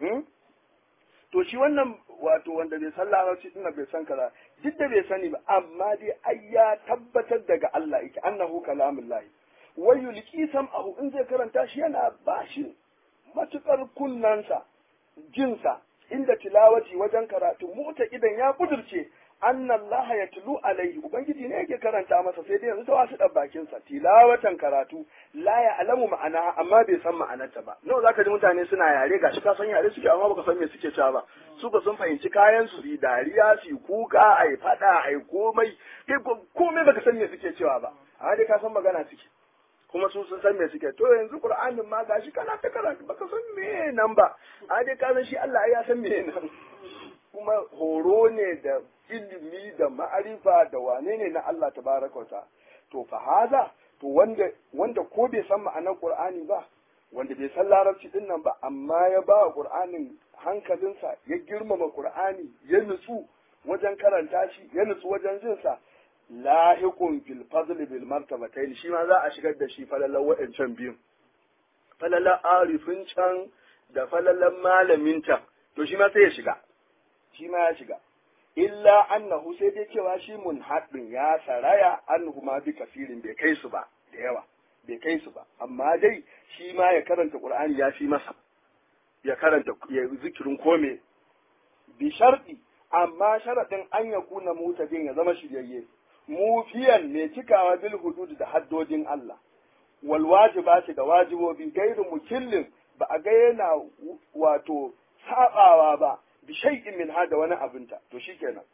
[SPEAKER 1] to shi wannan wato wanda bai san larabci din bai san kaza duk da bai sani ba amma dai ai ya tabbatar daga Allah yake annahu kalamullahi wa yulqi sam'ahu in zai karanta shi yana bashi matukar kunnansa jinsa inda tilawati wajen karatu mota idan ya kudurce anna Allah ya tulu alaihi ubangiji ne yake karanta masa sai dai yanzu ta wasu dan bakin sa tilawatan karatu la ya alamu ma'ana amma bai san ma'anarta ba nawa zaka ji mutane suna yare gashi ka san yare suke amma baka san me suke cewa ba su ba sun fahimci kayan su yi dariya su kuka ai fada ai komai kai komai baka san me suke cewa ba amma dai ka san magana suke kuma su sun san me suke to yanzu qur'anin ma gashi kana ta karatu baka san me nan ba amma dai ka san shi Allah ya san me nan kuma horo ne da ilimi da ma'arifa da wane ne na Allah tabaraka wa ta'ala to fa haza to wanda wanda ko bai san ma'anar Qur'ani ba wanda bai san larabci din nan ba amma ya ba wa Qur'anin hankalinsa ya girmama Qur'ani ya nutsu wajen karanta shi ya nutsu wajen jin sa lahiqun fil fadl bil martabatayn shi ma za a shigar da shi falalan wa'ancan biyun falalan arifin can da falalan malamin can to shi ma sai ya shiga shi ma ya shiga illa annahu sai dai cewa shi munhaɗin ya saraya annahu ma bi kafirin bai kai su ba da yawa bai kai su ba amma dai shi ma ya karanta qur'ani ya fi masa ya karanta ya zikirin kome bi sharɗi amma sharaɗin an ya kuna mutadin ya zama shiryayye mufiyan mai cikawa bil hudud da haddodin Allah wal wajibati da wajibobi gairu mukillin ba a ga yana wato sabawa ba bi shay'in min hada wani abinta to shikenan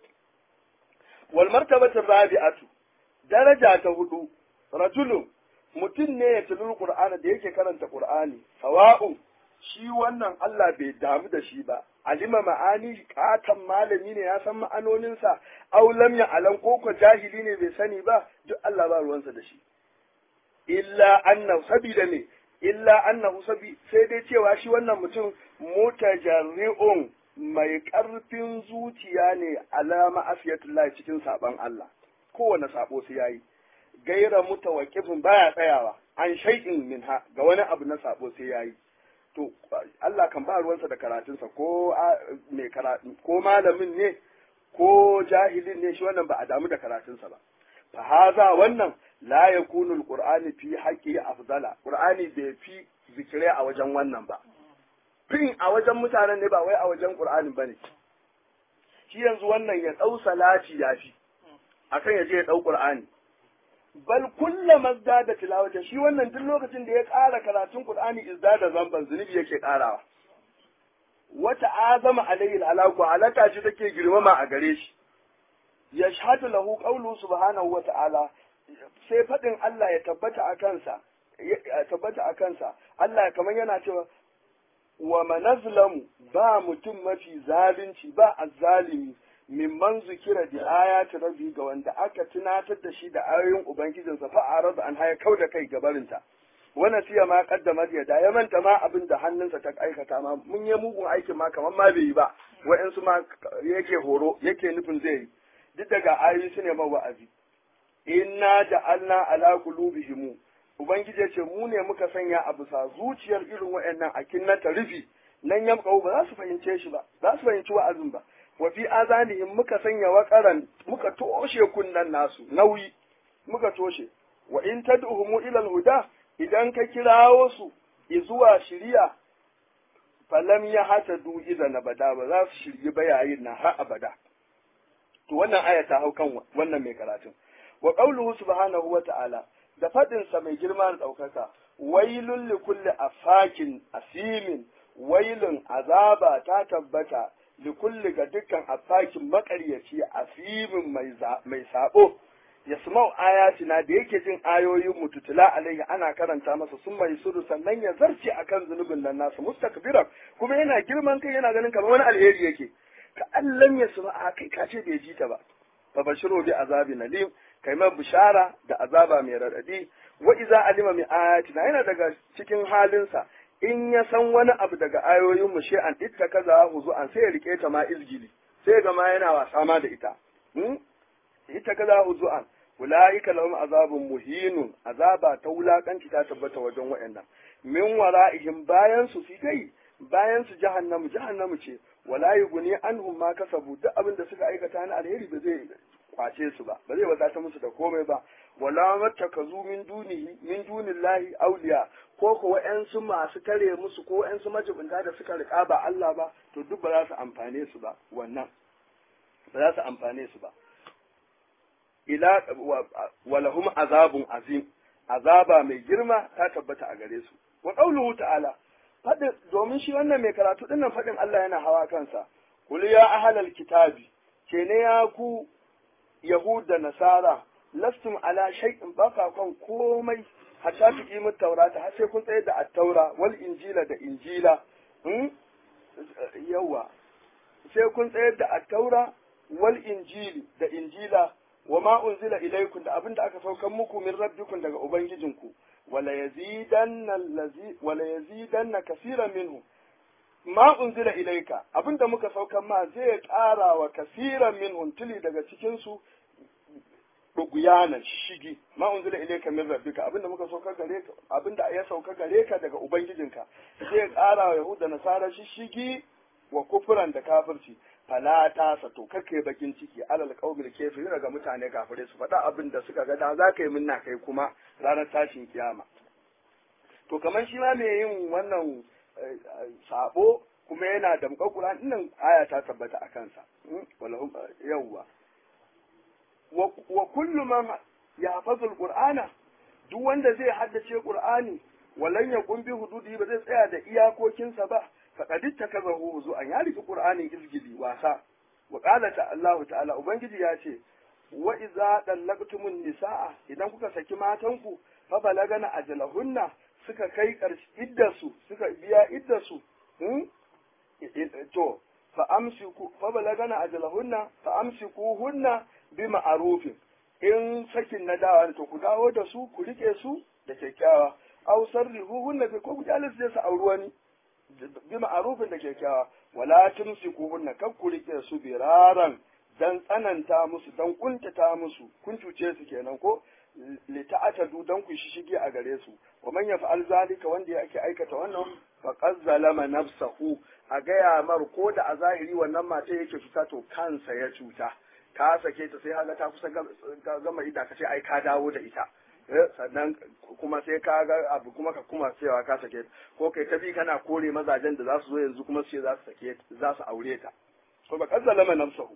[SPEAKER 1] wal martabatu rabi'atu daraja ta hudu rajulun mutum ne ya tilul qur'ana da yake karanta qur'ani sawa'un shi wannan Allah bai damu da shi ba alima ma'ani katan malami ne ya san ma'anoninsa aw lam ya alam ko ko jahili ne bai sani ba duk Allah ba ruwansa da shi illa annahu sabida ne illa annahu sabi sai dai cewa shi wannan mutum mutajarri'un mai ƙarfin zuciya ne alama afiyatullahi cikin saban Allah kowane sabo su yayi gaira mutawaqqifin baya tsayawa an shay'in minha ga wani abu na sabo sai yayi to Allah kan ba ruwansa da karatunsa ko mai karatu ko malamin ne ko jahilin ne shi wannan ba a damu da karatunsa ba fa haza wannan la yakunu alqur'ani fi haqqi afdala qur'ani bai fi zikirai a wajen wannan ba fin a wajen mutanen ne ba wai a wajen qur'anin bane shi yanzu wannan ya dau salati yafi akan ya je ya dau qur'ani bal kullama da tilawata shi wannan duk lokacin da ya ƙara karatun qur'ani da zamban zunubi yake ƙarawa wata azama alayhi alaku alaka shi take girmama a gare shi yashhadu lahu qawlu subhanahu wa ta'ala sai fadin Allah ya tabbata a kansa ya tabbata a kansa Allah kamar yana cewa wa manazlamu ba mutum mafi zalunci ba azzalimi mimman zikira da ayati rabbi ga wanda aka tunatar da shi da ayoyin ubangijinsa fa arada an haya kau da kai gabarinta wannan siya ma kaddama ya da ya manta ma abin da hannunsa ta aikata ma mun yi mugun aikin ma kamar ma bai yi ba wa'ansu ma yake horo yake nufin zai yi duk daga ayoyi su ne ma wa'azi inna ja'alna ala qulubihim ubangiji ya ce mu ne muka sanya a bisa zuciyar irin wa'annan akin na rufi nan yamkau ba za su fahimce shi ba za su fahimci wa'azin ba wa fi azanihim muka sanya waqaran muka toshe kunnan nasu nauyi muka toshe wa in tad'uhum ila al-huda idan ka kirawo su zuwa shiriya falam ya hata du idan abada ba za su shirye ba yayin nan har abada to wannan aya ta hau kan wannan mai karatun wa qawluhu subhanahu wa ta'ala da fadin sa mai girma da daukaka wailul li kulli afakin asimin wailun azaba ta tabbata li kulli ga dukkan afakin makaryaci asimin mai mai sabo yasma'u ayatina da yake jin ayoyin mu tutula alaihi ana karanta masa sun mai suru sannan ya zarce akan zunubin nan nasu mustakbiran kuma yana girman kai yana ganin kamar wani alheri yake ka allan ya suma a kai ka ce bai ji ta ba fa bashiru bi azabi nalim kai mai bishara da azaba mai radadi wa iza alima mi ayatina yana daga cikin halinsa in ya san wani abu daga ayoyin mu an itta kaza huzu an sai ya rike ta ma izgili sai ga ma yana wasa ma da ita ita kaza huzu'an ulaika lahum azabun muhinun azaba ta wulakanci ta tabbata wajen waɗannan min wara'ihim bayan su fi kai bayan su jahannamu jahannamu ce wala yughni anhum ma kasabu duk abin da suka aikata na alheri ba zai kwace su ba ba zai wadata musu da komai ba wala mattakazu min dunihi min dunillahi awliya ko ko wa'ansu masu tare musu ko wa'ansu majibinta da suka rika ba Allah ba to duk ba za su amfane su ba wannan ba za su amfane su ba ila walahum azabun azim azaba mai girma ta tabbata a gare su wa qauluhu ta'ala fadin domin shi wannan mai karatu dinnan fadin Allah yana hawa kansa kul ya ahlal kitabi ke ne ya ku yahuda nasara lastum ala shay'in baka kan komai hatta tuqimu taurata har sai kun tsaye da at-taura wal injila da injila yawa sai kun tsayar da at-taura wal injili da injila wa ma unzila ilaykum da abinda aka saukan muku min rabbikum daga ubangijinku wala yazidanna allazi wala yazidanna kaseeran minhu ma unzila ilayka abinda muka saukan ma zai ƙara wa kaseeran minhum tili daga cikin su duguyanan shigi ma unzila ilayka min rabbika abinda muka sauka gare ka abinda ya sauka gare ka daga ubangijinka zai ƙara wa yahuda nasara shigi wa kufuran da kafirci fala ta sato kake bakin ciki alal qaumil kafirin daga mutane kafirai su faɗa abin da suka ga da za ka yi minna kai kuma ranar tashin kiyama to kamar shi ma mai yin wannan sabo kuma yana da Qur'an nan aya ta tabbata a kansa walahum yawwa wa kullu man yahfazu alqur'ana duk wanda zai haddace qur'ani walan yaqum bi hududi ba zai tsaya da iyakokinsa ba faqad ittakazahu huzu'an ya riki qur'ani izgili wasa wa qala ta Allah ta'ala ubangiji ya ce wa idza dallaqtumun nisaa idan kuka saki matanku fa balagana ajalahunna suka kai karshe iddasu suka biya iddasu hmm? to fa amsiku fa balagana ajalahunna fa amsikuhunna bi ma'rufin in sakin na dawa to ku dawo da su ku rike su da kyakkyawa aw sarrihuhunna bi ko ku jalis su auri wani bi ma'rufin da kyakkyawa wala tumsikuhunna kan ku rike su biraran dan tsananta musu dan kuntata musu kun cuce su kenan ko li ta'atadu dan ku shishige a gare su wa man yaf'al zalika wanda yake aikata wannan faqad zalama nafsahu a gaya mar ko da a zahiri wannan mata yake cuta to kansa ya cuta ka sake ta sai haga ta kusa gama ida ka ce ai ka dawo da ita sannan kuma sai ka ga abu kuma ka kuma cewa ka sake ko kai ta bi kana kore mazajen da za su zo yanzu kuma su ce za su sake za su aure ta ko ba kazzalama nafsahu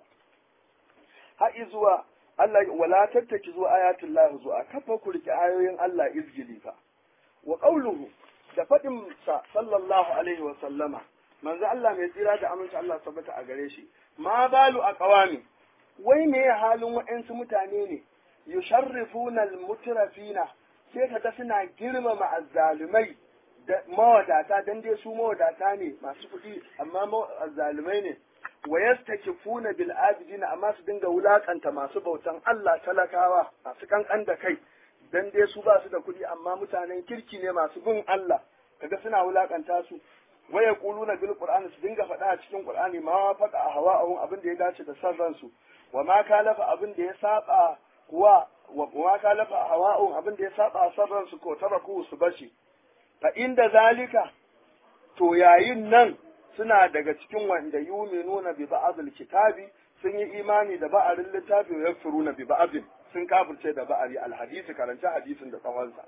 [SPEAKER 1] har zuwa Allah wala tattaki zuwa ayatul lahi zuwa kafa ku rike ayoyin Allah izgili fa wa qawluhu da fadin sa sallallahu alaihi wa sallama manzo Allah mai tsira da aminci Allah tabbata a gare shi ma balu aqwami wai me halin wa'ansu mutane ne yusharrifuna almutrafina sai kaga suna girmama azzalumai da mawadata dan dai su mawadata ne masu kuɗi amma azzalumai ne wa yastakifuna bil abidina amma su dinga wulakanta masu bautan Allah talakawa masu kankan da kai dan dai su ba su da kuɗi amma mutanen kirki ne masu bin Allah kaga suna wulakanta su wa yaquluna bil qur'ani su dinga faɗa a cikin qur'ani ma faqa hawa'ahum abin da ya dace da san ransu wa ma kalafa abin da ya saba wa wa ma kalafa hawa'ahum abin da ya saba san ransu ko taraku su bashi fa inda zalika to yayin nan suna daga cikin wanda yuminuna bi ba'dil kitabi sun yi imani da ba'arin littafi wa yakfuruna bi ba'din sun kafirce da ba'ari alhadisi karanta hadisin da tsawonsa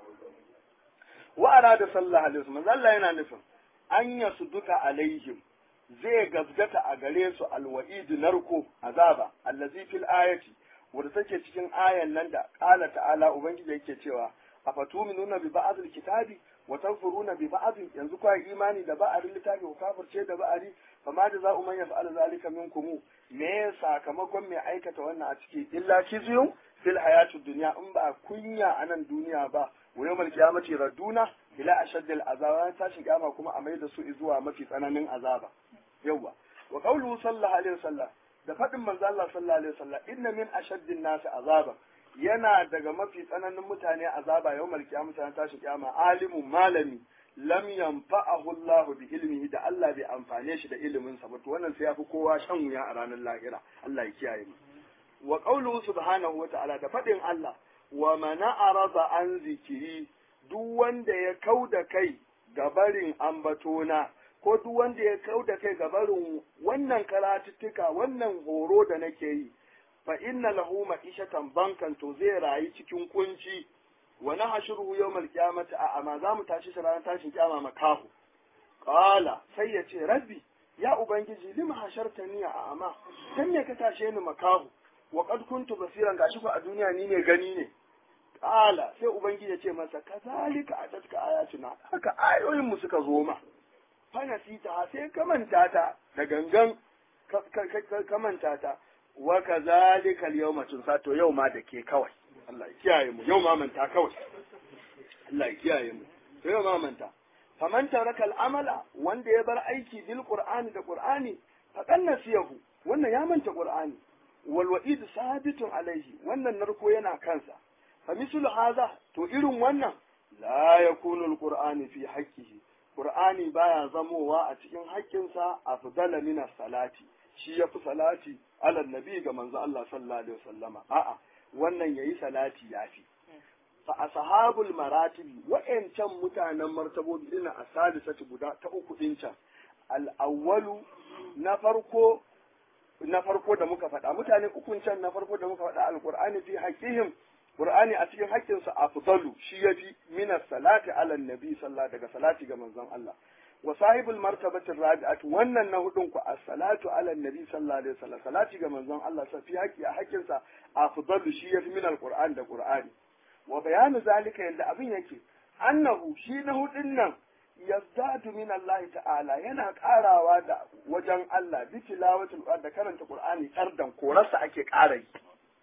[SPEAKER 1] wa arada sallallahu alaihi wasallam Allah yana nufin an yasu duka alaihim zai gazgata a gare su alwa'id narko azaba allazi fil ayati wanda take cikin ayan nan da qala ta'ala ubangiji yake cewa afatuminuna bi ba'dil kitabi wa tanfuruna bi ba'd yanzu kwa imani da ba'arin littafi ku kafirce da ba'ari fa ma da za'u man yaf'al zalika minkum me sakamakon mai aikata wannan a ciki illa kizyun fil hayatid dunya in ba kunya a nan duniya ba wa yawmal qiyamati raduna ila ashaddil azaba tashin kiyama kuma a mai da su zuwa mafi tsananin azaba yawa wa qawluhu sallallahu alaihi wasallam da fadin manzo Allah sallallahu alaihi wasallam inna min ashaddin nasi azaba yana daga mafi tsananin mutane azaba yawmal qiyamati ran tashin kiyama alimun malami lam yanfa'ahu Allah bi ilmihi da Allah bai amfane shi da ilimin sa ba to wannan sai yafi kowa shan wuya a ranar lahira Allah ya kiyaye mu wa qawluhu subhanahu wa ta'ala da fadin Allah wa man arada an zikiri duk wanda ya kauda kai ga barin ambatona ko duk wanda ya kauda kai ga barin wannan karatuttuka wannan horo da nake yi fa inna lahu ma'ishatan bankan to zai rayu cikin kunci wa nahshuruhu yawmal qiyamati a amma zamu tashi shi ranar tashin kiyama makahu qala sai ya ce rabbi ya ubangiji lima hashartani a amma dan me ka tashe ni makahu wa qad kuntu basiran gashi ko a duniya ni ne gani ne qala sai ubangiji ya ce masa kazalika atatka ayatuna haka ayoyin mu suka zo ma fa nasita sai ka manta ta da gangan ka manta ta wa kazalika al-yawma tunsa to yau ma da ke kawai Allah ya kiyaye mu yau ma manta kawai Allah ya kiyaye mu to yau ma manta faman taraka al-amala wanda ya bar aiki bil qur'ani da qur'ani faqad nasiyahu wannan ya manta qur'ani wal wa'id sabitun alaihi wannan narko yana kansa fa mislu hadha to irin wannan la yakunu al-qur'ani fi haqqihi qur'ani baya zamowa a cikin haƙƙinsa afdala min salati shi ya fi salati alal nabi ga manzo Allah sallallahu alaihi wasallama a'a wannan yayi salati yafi fa ashabul maratibi wa'ancan mutanen martabobi ina asalisati guda ta uku din can al awwalu na farko na farko da muka faɗa mutane ukun can na farko da muka faɗa alqur'ani fi haqqihim qur'ani a cikin haƙƙinsa afdalu shi yafi min salati alal nabi sallallahu daga salati ga manzon Allah wa sahibul martabati rabi'at wannan na hudun ku as-salatu ala nabi sallallahu alaihi wasallam salati ga manzon Allah sa fi haƙi a haƙin sa afdalu shi yafi min al-qur'an da qur'ani wa bayanu zalika yanda abin yake annahu shi na hudun nan yazdadu min Allah ta'ala yana karawa da wajen Allah bi tilawatul qur'an da karanta qur'ani kardan korarsa ake ƙara yi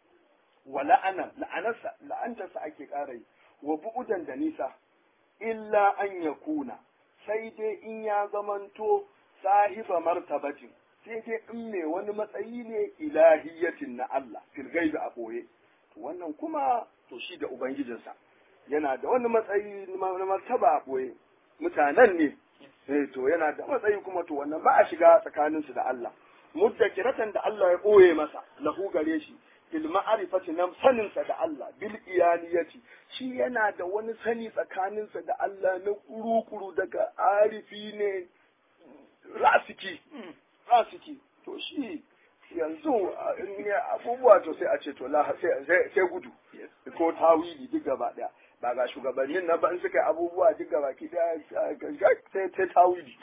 [SPEAKER 1] wa la'ana la'anarsa la'antarsa ake ƙara yi wa bu'udan da nisa illa an yakuna sai dai in ya zamanto sahiba martabatin sai dai in me wani matsayi ne ilahiyatin na Allah fil gaibi a boye to wannan kuma to shi da ubangijinsa yana da wani matsayi na martaba a boye mutanen ne eh to yana da matsayi kuma to wannan ba a shiga tsakanin su da Allah muddakiratan da Allah ya boye masa lahu gare shi bil ma'rifati na sanin sa da Allah bil iyaniyati shi yana da wani sani tsakanin sa da Allah na kuru-kuru daga arifi ne rasiki rasiki to shi yanzu in ya abubuwa to sai a ce to sai gudu ko tawili duk gaba daya ba ga shugabannin na ban suka abubuwa duk gaba ki daya sai sai tawili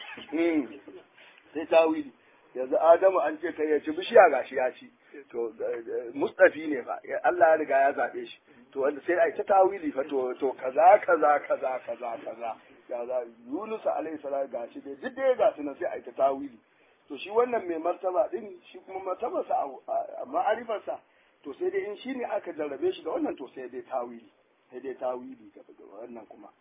[SPEAKER 1] sai tawili yanzu adamu an ce kai ya ci bishiya gashi ya ci to mustafi ne fa Allah ya riga ya zabe shi to wanda sai ai ta tawili fa to to kaza kaza kaza kaza kaza kaza Yunus alaihi salam gashi dai duk dai gashi nan sai ai ta tawili to shi wannan mai martaba din shi kuma martabarsa a ma'arifarsa to sai dai in shi ne aka jarrabe shi da wannan to sai dai tawili sai dai tawili ga wannan kuma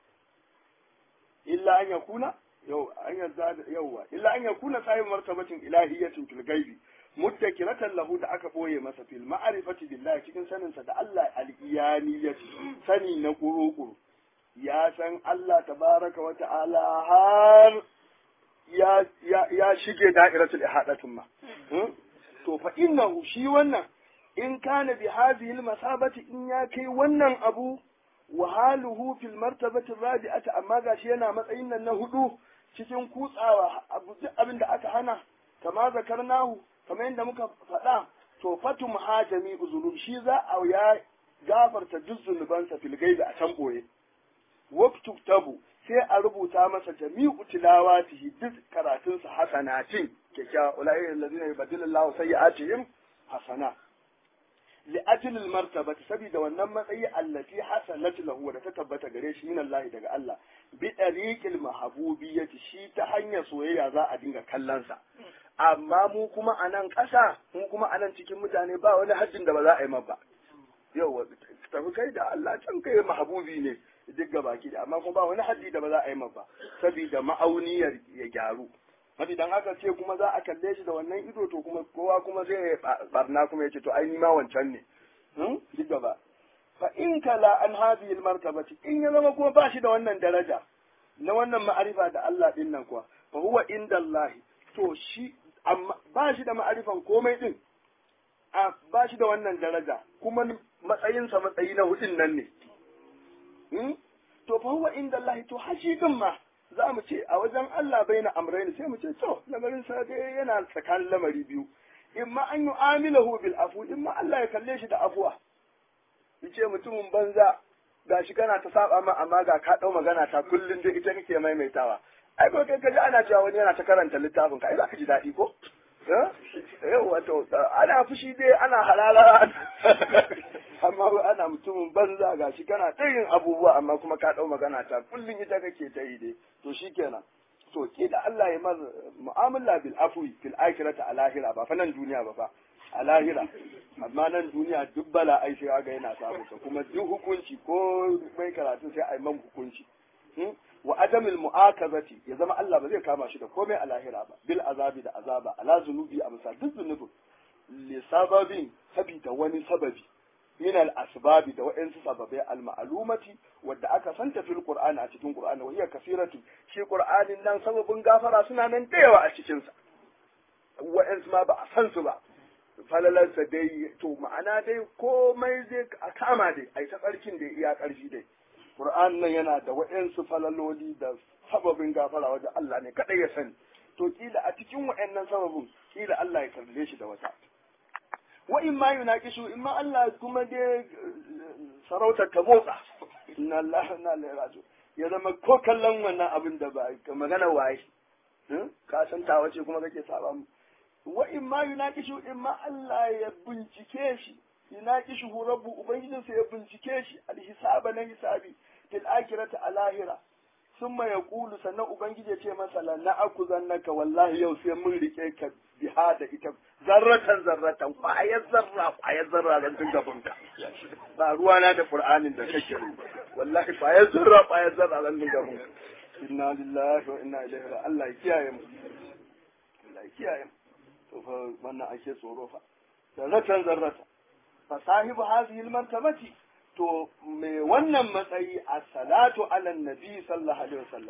[SPEAKER 1] illa an yakuna yau an yarda yauwa illa an yakuna sahib martabatin ilahiyatin fil gaibi muttakilatan lahu da aka boye masa fil ma'rifati billahi cikin sanin sa da Allah al-iyaniyati sani na kuru ya san Allah tabaraka wa ta'ala har ya ya shige da'iratul ihadatin ma to fa innahu shi wannan in kana bi hadhihi al-masabati in ya kai wannan abu wa haluhu fil martabati rabi'ati amma gashi yana matsayin nan na hudu cikin kutsawa abin da aka hana kama zakarnahu kamar yadda muka faɗa to fatum hajami uzulum shi za a ya gafarta duk zunubansa fil gaibi a can boye waktu tabu sai a rubuta masa jami'u tilawatihi duk karatunsa hasanatin kyakkyawa ulai allazina yubaddilu Allahu sayyi'atihim hasana li ajlil martabati saboda wannan matsayi allati hasanat lahu da ta tabbata gare shi min Allah daga Allah bi tariqil mahbubiyyati shi ta hanyar soyayya za a dinga kallon sa amma mu kuma a nan ƙasa mu kuma a nan cikin mutane ba wani hajjin da ba za a yi ba yau tafi kai da Allah can kai mahabubi ne duk ga baki da amma kuma ba wani haddi da ba za a yi ba saboda ma'auniyar ya gyaru Mafi dan haka ce kuma za a kalle shi da wannan ido to kuma kowa kuma zai barna kuma ya ce to ai ni ma wancan ne duk gaba fa in kala an hadhihi martabati in ya zama kuma ba shi da wannan daraja na wannan ma'arifa da Allah din nan kuwa fa huwa indallahi to shi amma ba shi da ma'arifan komai din a ba shi da wannan daraja kuma matsayinsa matsayi na hudin nan ne to fa huwa indallahi to hashi din ma za mu ce a wajen Allah bai na amraini sai mu ce to lamarin sa dai yana tsakanin lamari biyu in ma an yi amilahu bil afu in ma Allah ya kalle shi da afuwa yace mutumin banza gashi kana ta saba ma amma ga ka dau magana ta kullun da ita kake maimaitawa ai ko kai kaji ana cewa wani yana ta karanta littafin ka ai za ka ji daɗi ko eh wato ana fushi dai ana halala amma ana mutumin banza gashi kana ta yin abubuwa amma kuma ka dau magana ta kullun ita kake ta yi dai to shikenan to ke da Allah ya mar mu'amala bil afwi fil akhirati a lahira ba fa nan duniya ba fa a lahira amma nan duniya duk bala ai sai ga yana samu kuma duk hukunci ko mai karatu sai ai man hukunci wa adamil mu'akazati ya zama Allah ba zai kama shi da komai a lahira ba bil azabi da azaba ala zunubi a misal duk zunubin li sababin sabida wani sababi min al asbabi da wa'ansu sababai al ma'lumati wadda aka santa fil qur'ani a cikin qur'ani wa hiya kasiratu shi qur'anin nan sababin gafara suna nan da yawa a cikin sa wa'ansu ma ba a san su ba falalarsa dai to ma'ana dai komai zai a kama dai ai ta tsarkin da iya karfi dai Qur'an nan yana da waɗansu falaloli da sababin gafara wajen Allah ne kaɗai ya sani. To kila a cikin waɗannan sababin kila Allah ya kalle shi da wata. Wa in ma yunaqishu in ma Allah kuma dai sarautar ta motsa. Inna Allah na ilaihi Ya zama ko kallon wannan abin da ba magana waye. Ka san ta wace kuma kake saba mu. Wa in ma yunaqishu in ma Allah ya bincike shi yunaqishu rabbu ubangijinsa ya bincike shi alhisaba na hisabi fil akhirati a lahira summa yaqulu sannan ubangiji ya ce masa la na'kuzannaka wallahi yau sai mun rike ka biha da ita zarratan zarratan kwayar zarra kwayar zarra zan dinga bunka ba ruwa na da qur'anin da kake yi wallahi kwayar zarra kwayar zarra zan dinga bunka inna lillahi wa inna ilaihi raji'un Allah ya kiyaye mu Allah ya kiyaye mu to fa wannan ake tsoro fa zarratan zarratan fa sahibu hadhihi al-martabati to me wannan matsayi a salatu ala nabi sallallahu alaihi wasallam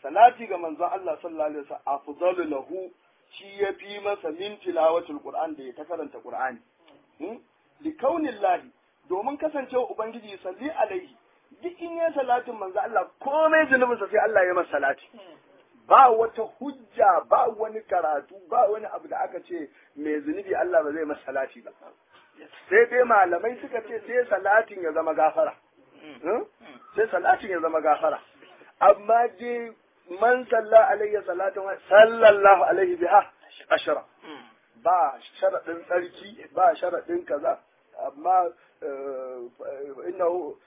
[SPEAKER 1] salati ga manzon Allah sallallahu alaihi wasallam afdalu lahu shi ya fi masa min tilawatul qur'an da ya ta karanta qur'ani li kaunillahi domin kasancewa ubangiji salli alaihi duk in ya salatin manzo Allah komai zunubinsa sai Allah ya masa salati ba wata hujja ba wani karatu ba wani abu da aka ce mai zunubi Allah ba zai masa salati ba sai dai malamai suka ce sai salatin ya zama gafara sai salatin ya zama gafara amma dai man salla alayya salatan sallallahu alaihi biha ashara ba sharadin tsarki ba sharadin kaza amma innahu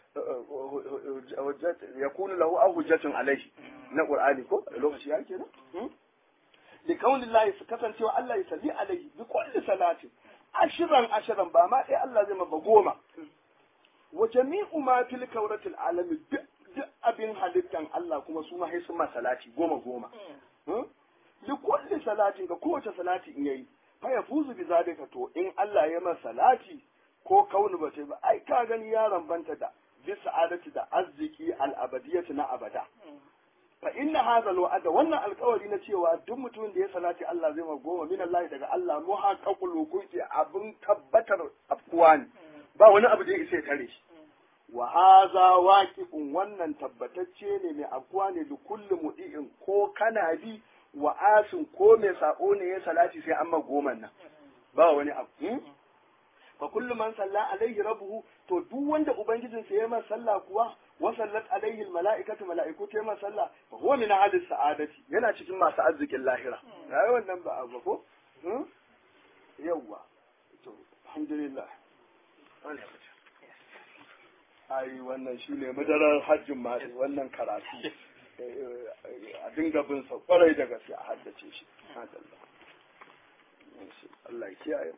[SPEAKER 1] yakunu lahu aw hujjatun alayhi na qur'ani ko lokaci yake ne li kaunillahi su kasancewa Allah ya salli alaihi bi kulli salatin ashiran ashiran ba ma dai Allah zai maba goma wa jami'u ma fil kawratil alami duk abin halittan Allah kuma su ma sun ma salati goma goma li kulli salatin ga kowace salati in yayi fa yafuzu bi zalika to in Allah ya masa salati ko kaunu ba ba ai ka gani yaron banta da bi sa'adati da arziki al-abadiyati na abada fa inna hadha al wannan alkawari na cewa duk mutumin da ya salati Allah zai ma goma min Allah daga Allah muhaqqaqul wuquti abin tabbatar afkuwa ne ba wani abu da ya isa tare shi wa hadha waqi'un wannan tabbatacce ne mai afkuwa ne da kullu mudi'in ko kana bi wa asin ko mai sako ne ya salati sai an ma goma nan ba wani abu fa kullu man salla alaihi rabbuhu to duk wanda ubangijin sa yayi masa sallah kuwa wa sallat alaihi almalaikatu malaiku ta masa sallah fa huwa min ahli sa'adati yana cikin masu arzikin lahira ai wannan ba abu ko yawwa to alhamdulillah ai wannan shine madarar hajjin ma wannan karatu a dinga bin sa kwarai da gaske a haddace shi Allah ya kiyaye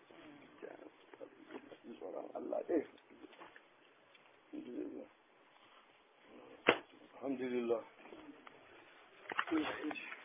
[SPEAKER 1] tsoron Allah ɗaya. Alhamdulillah. Alhamdulillah.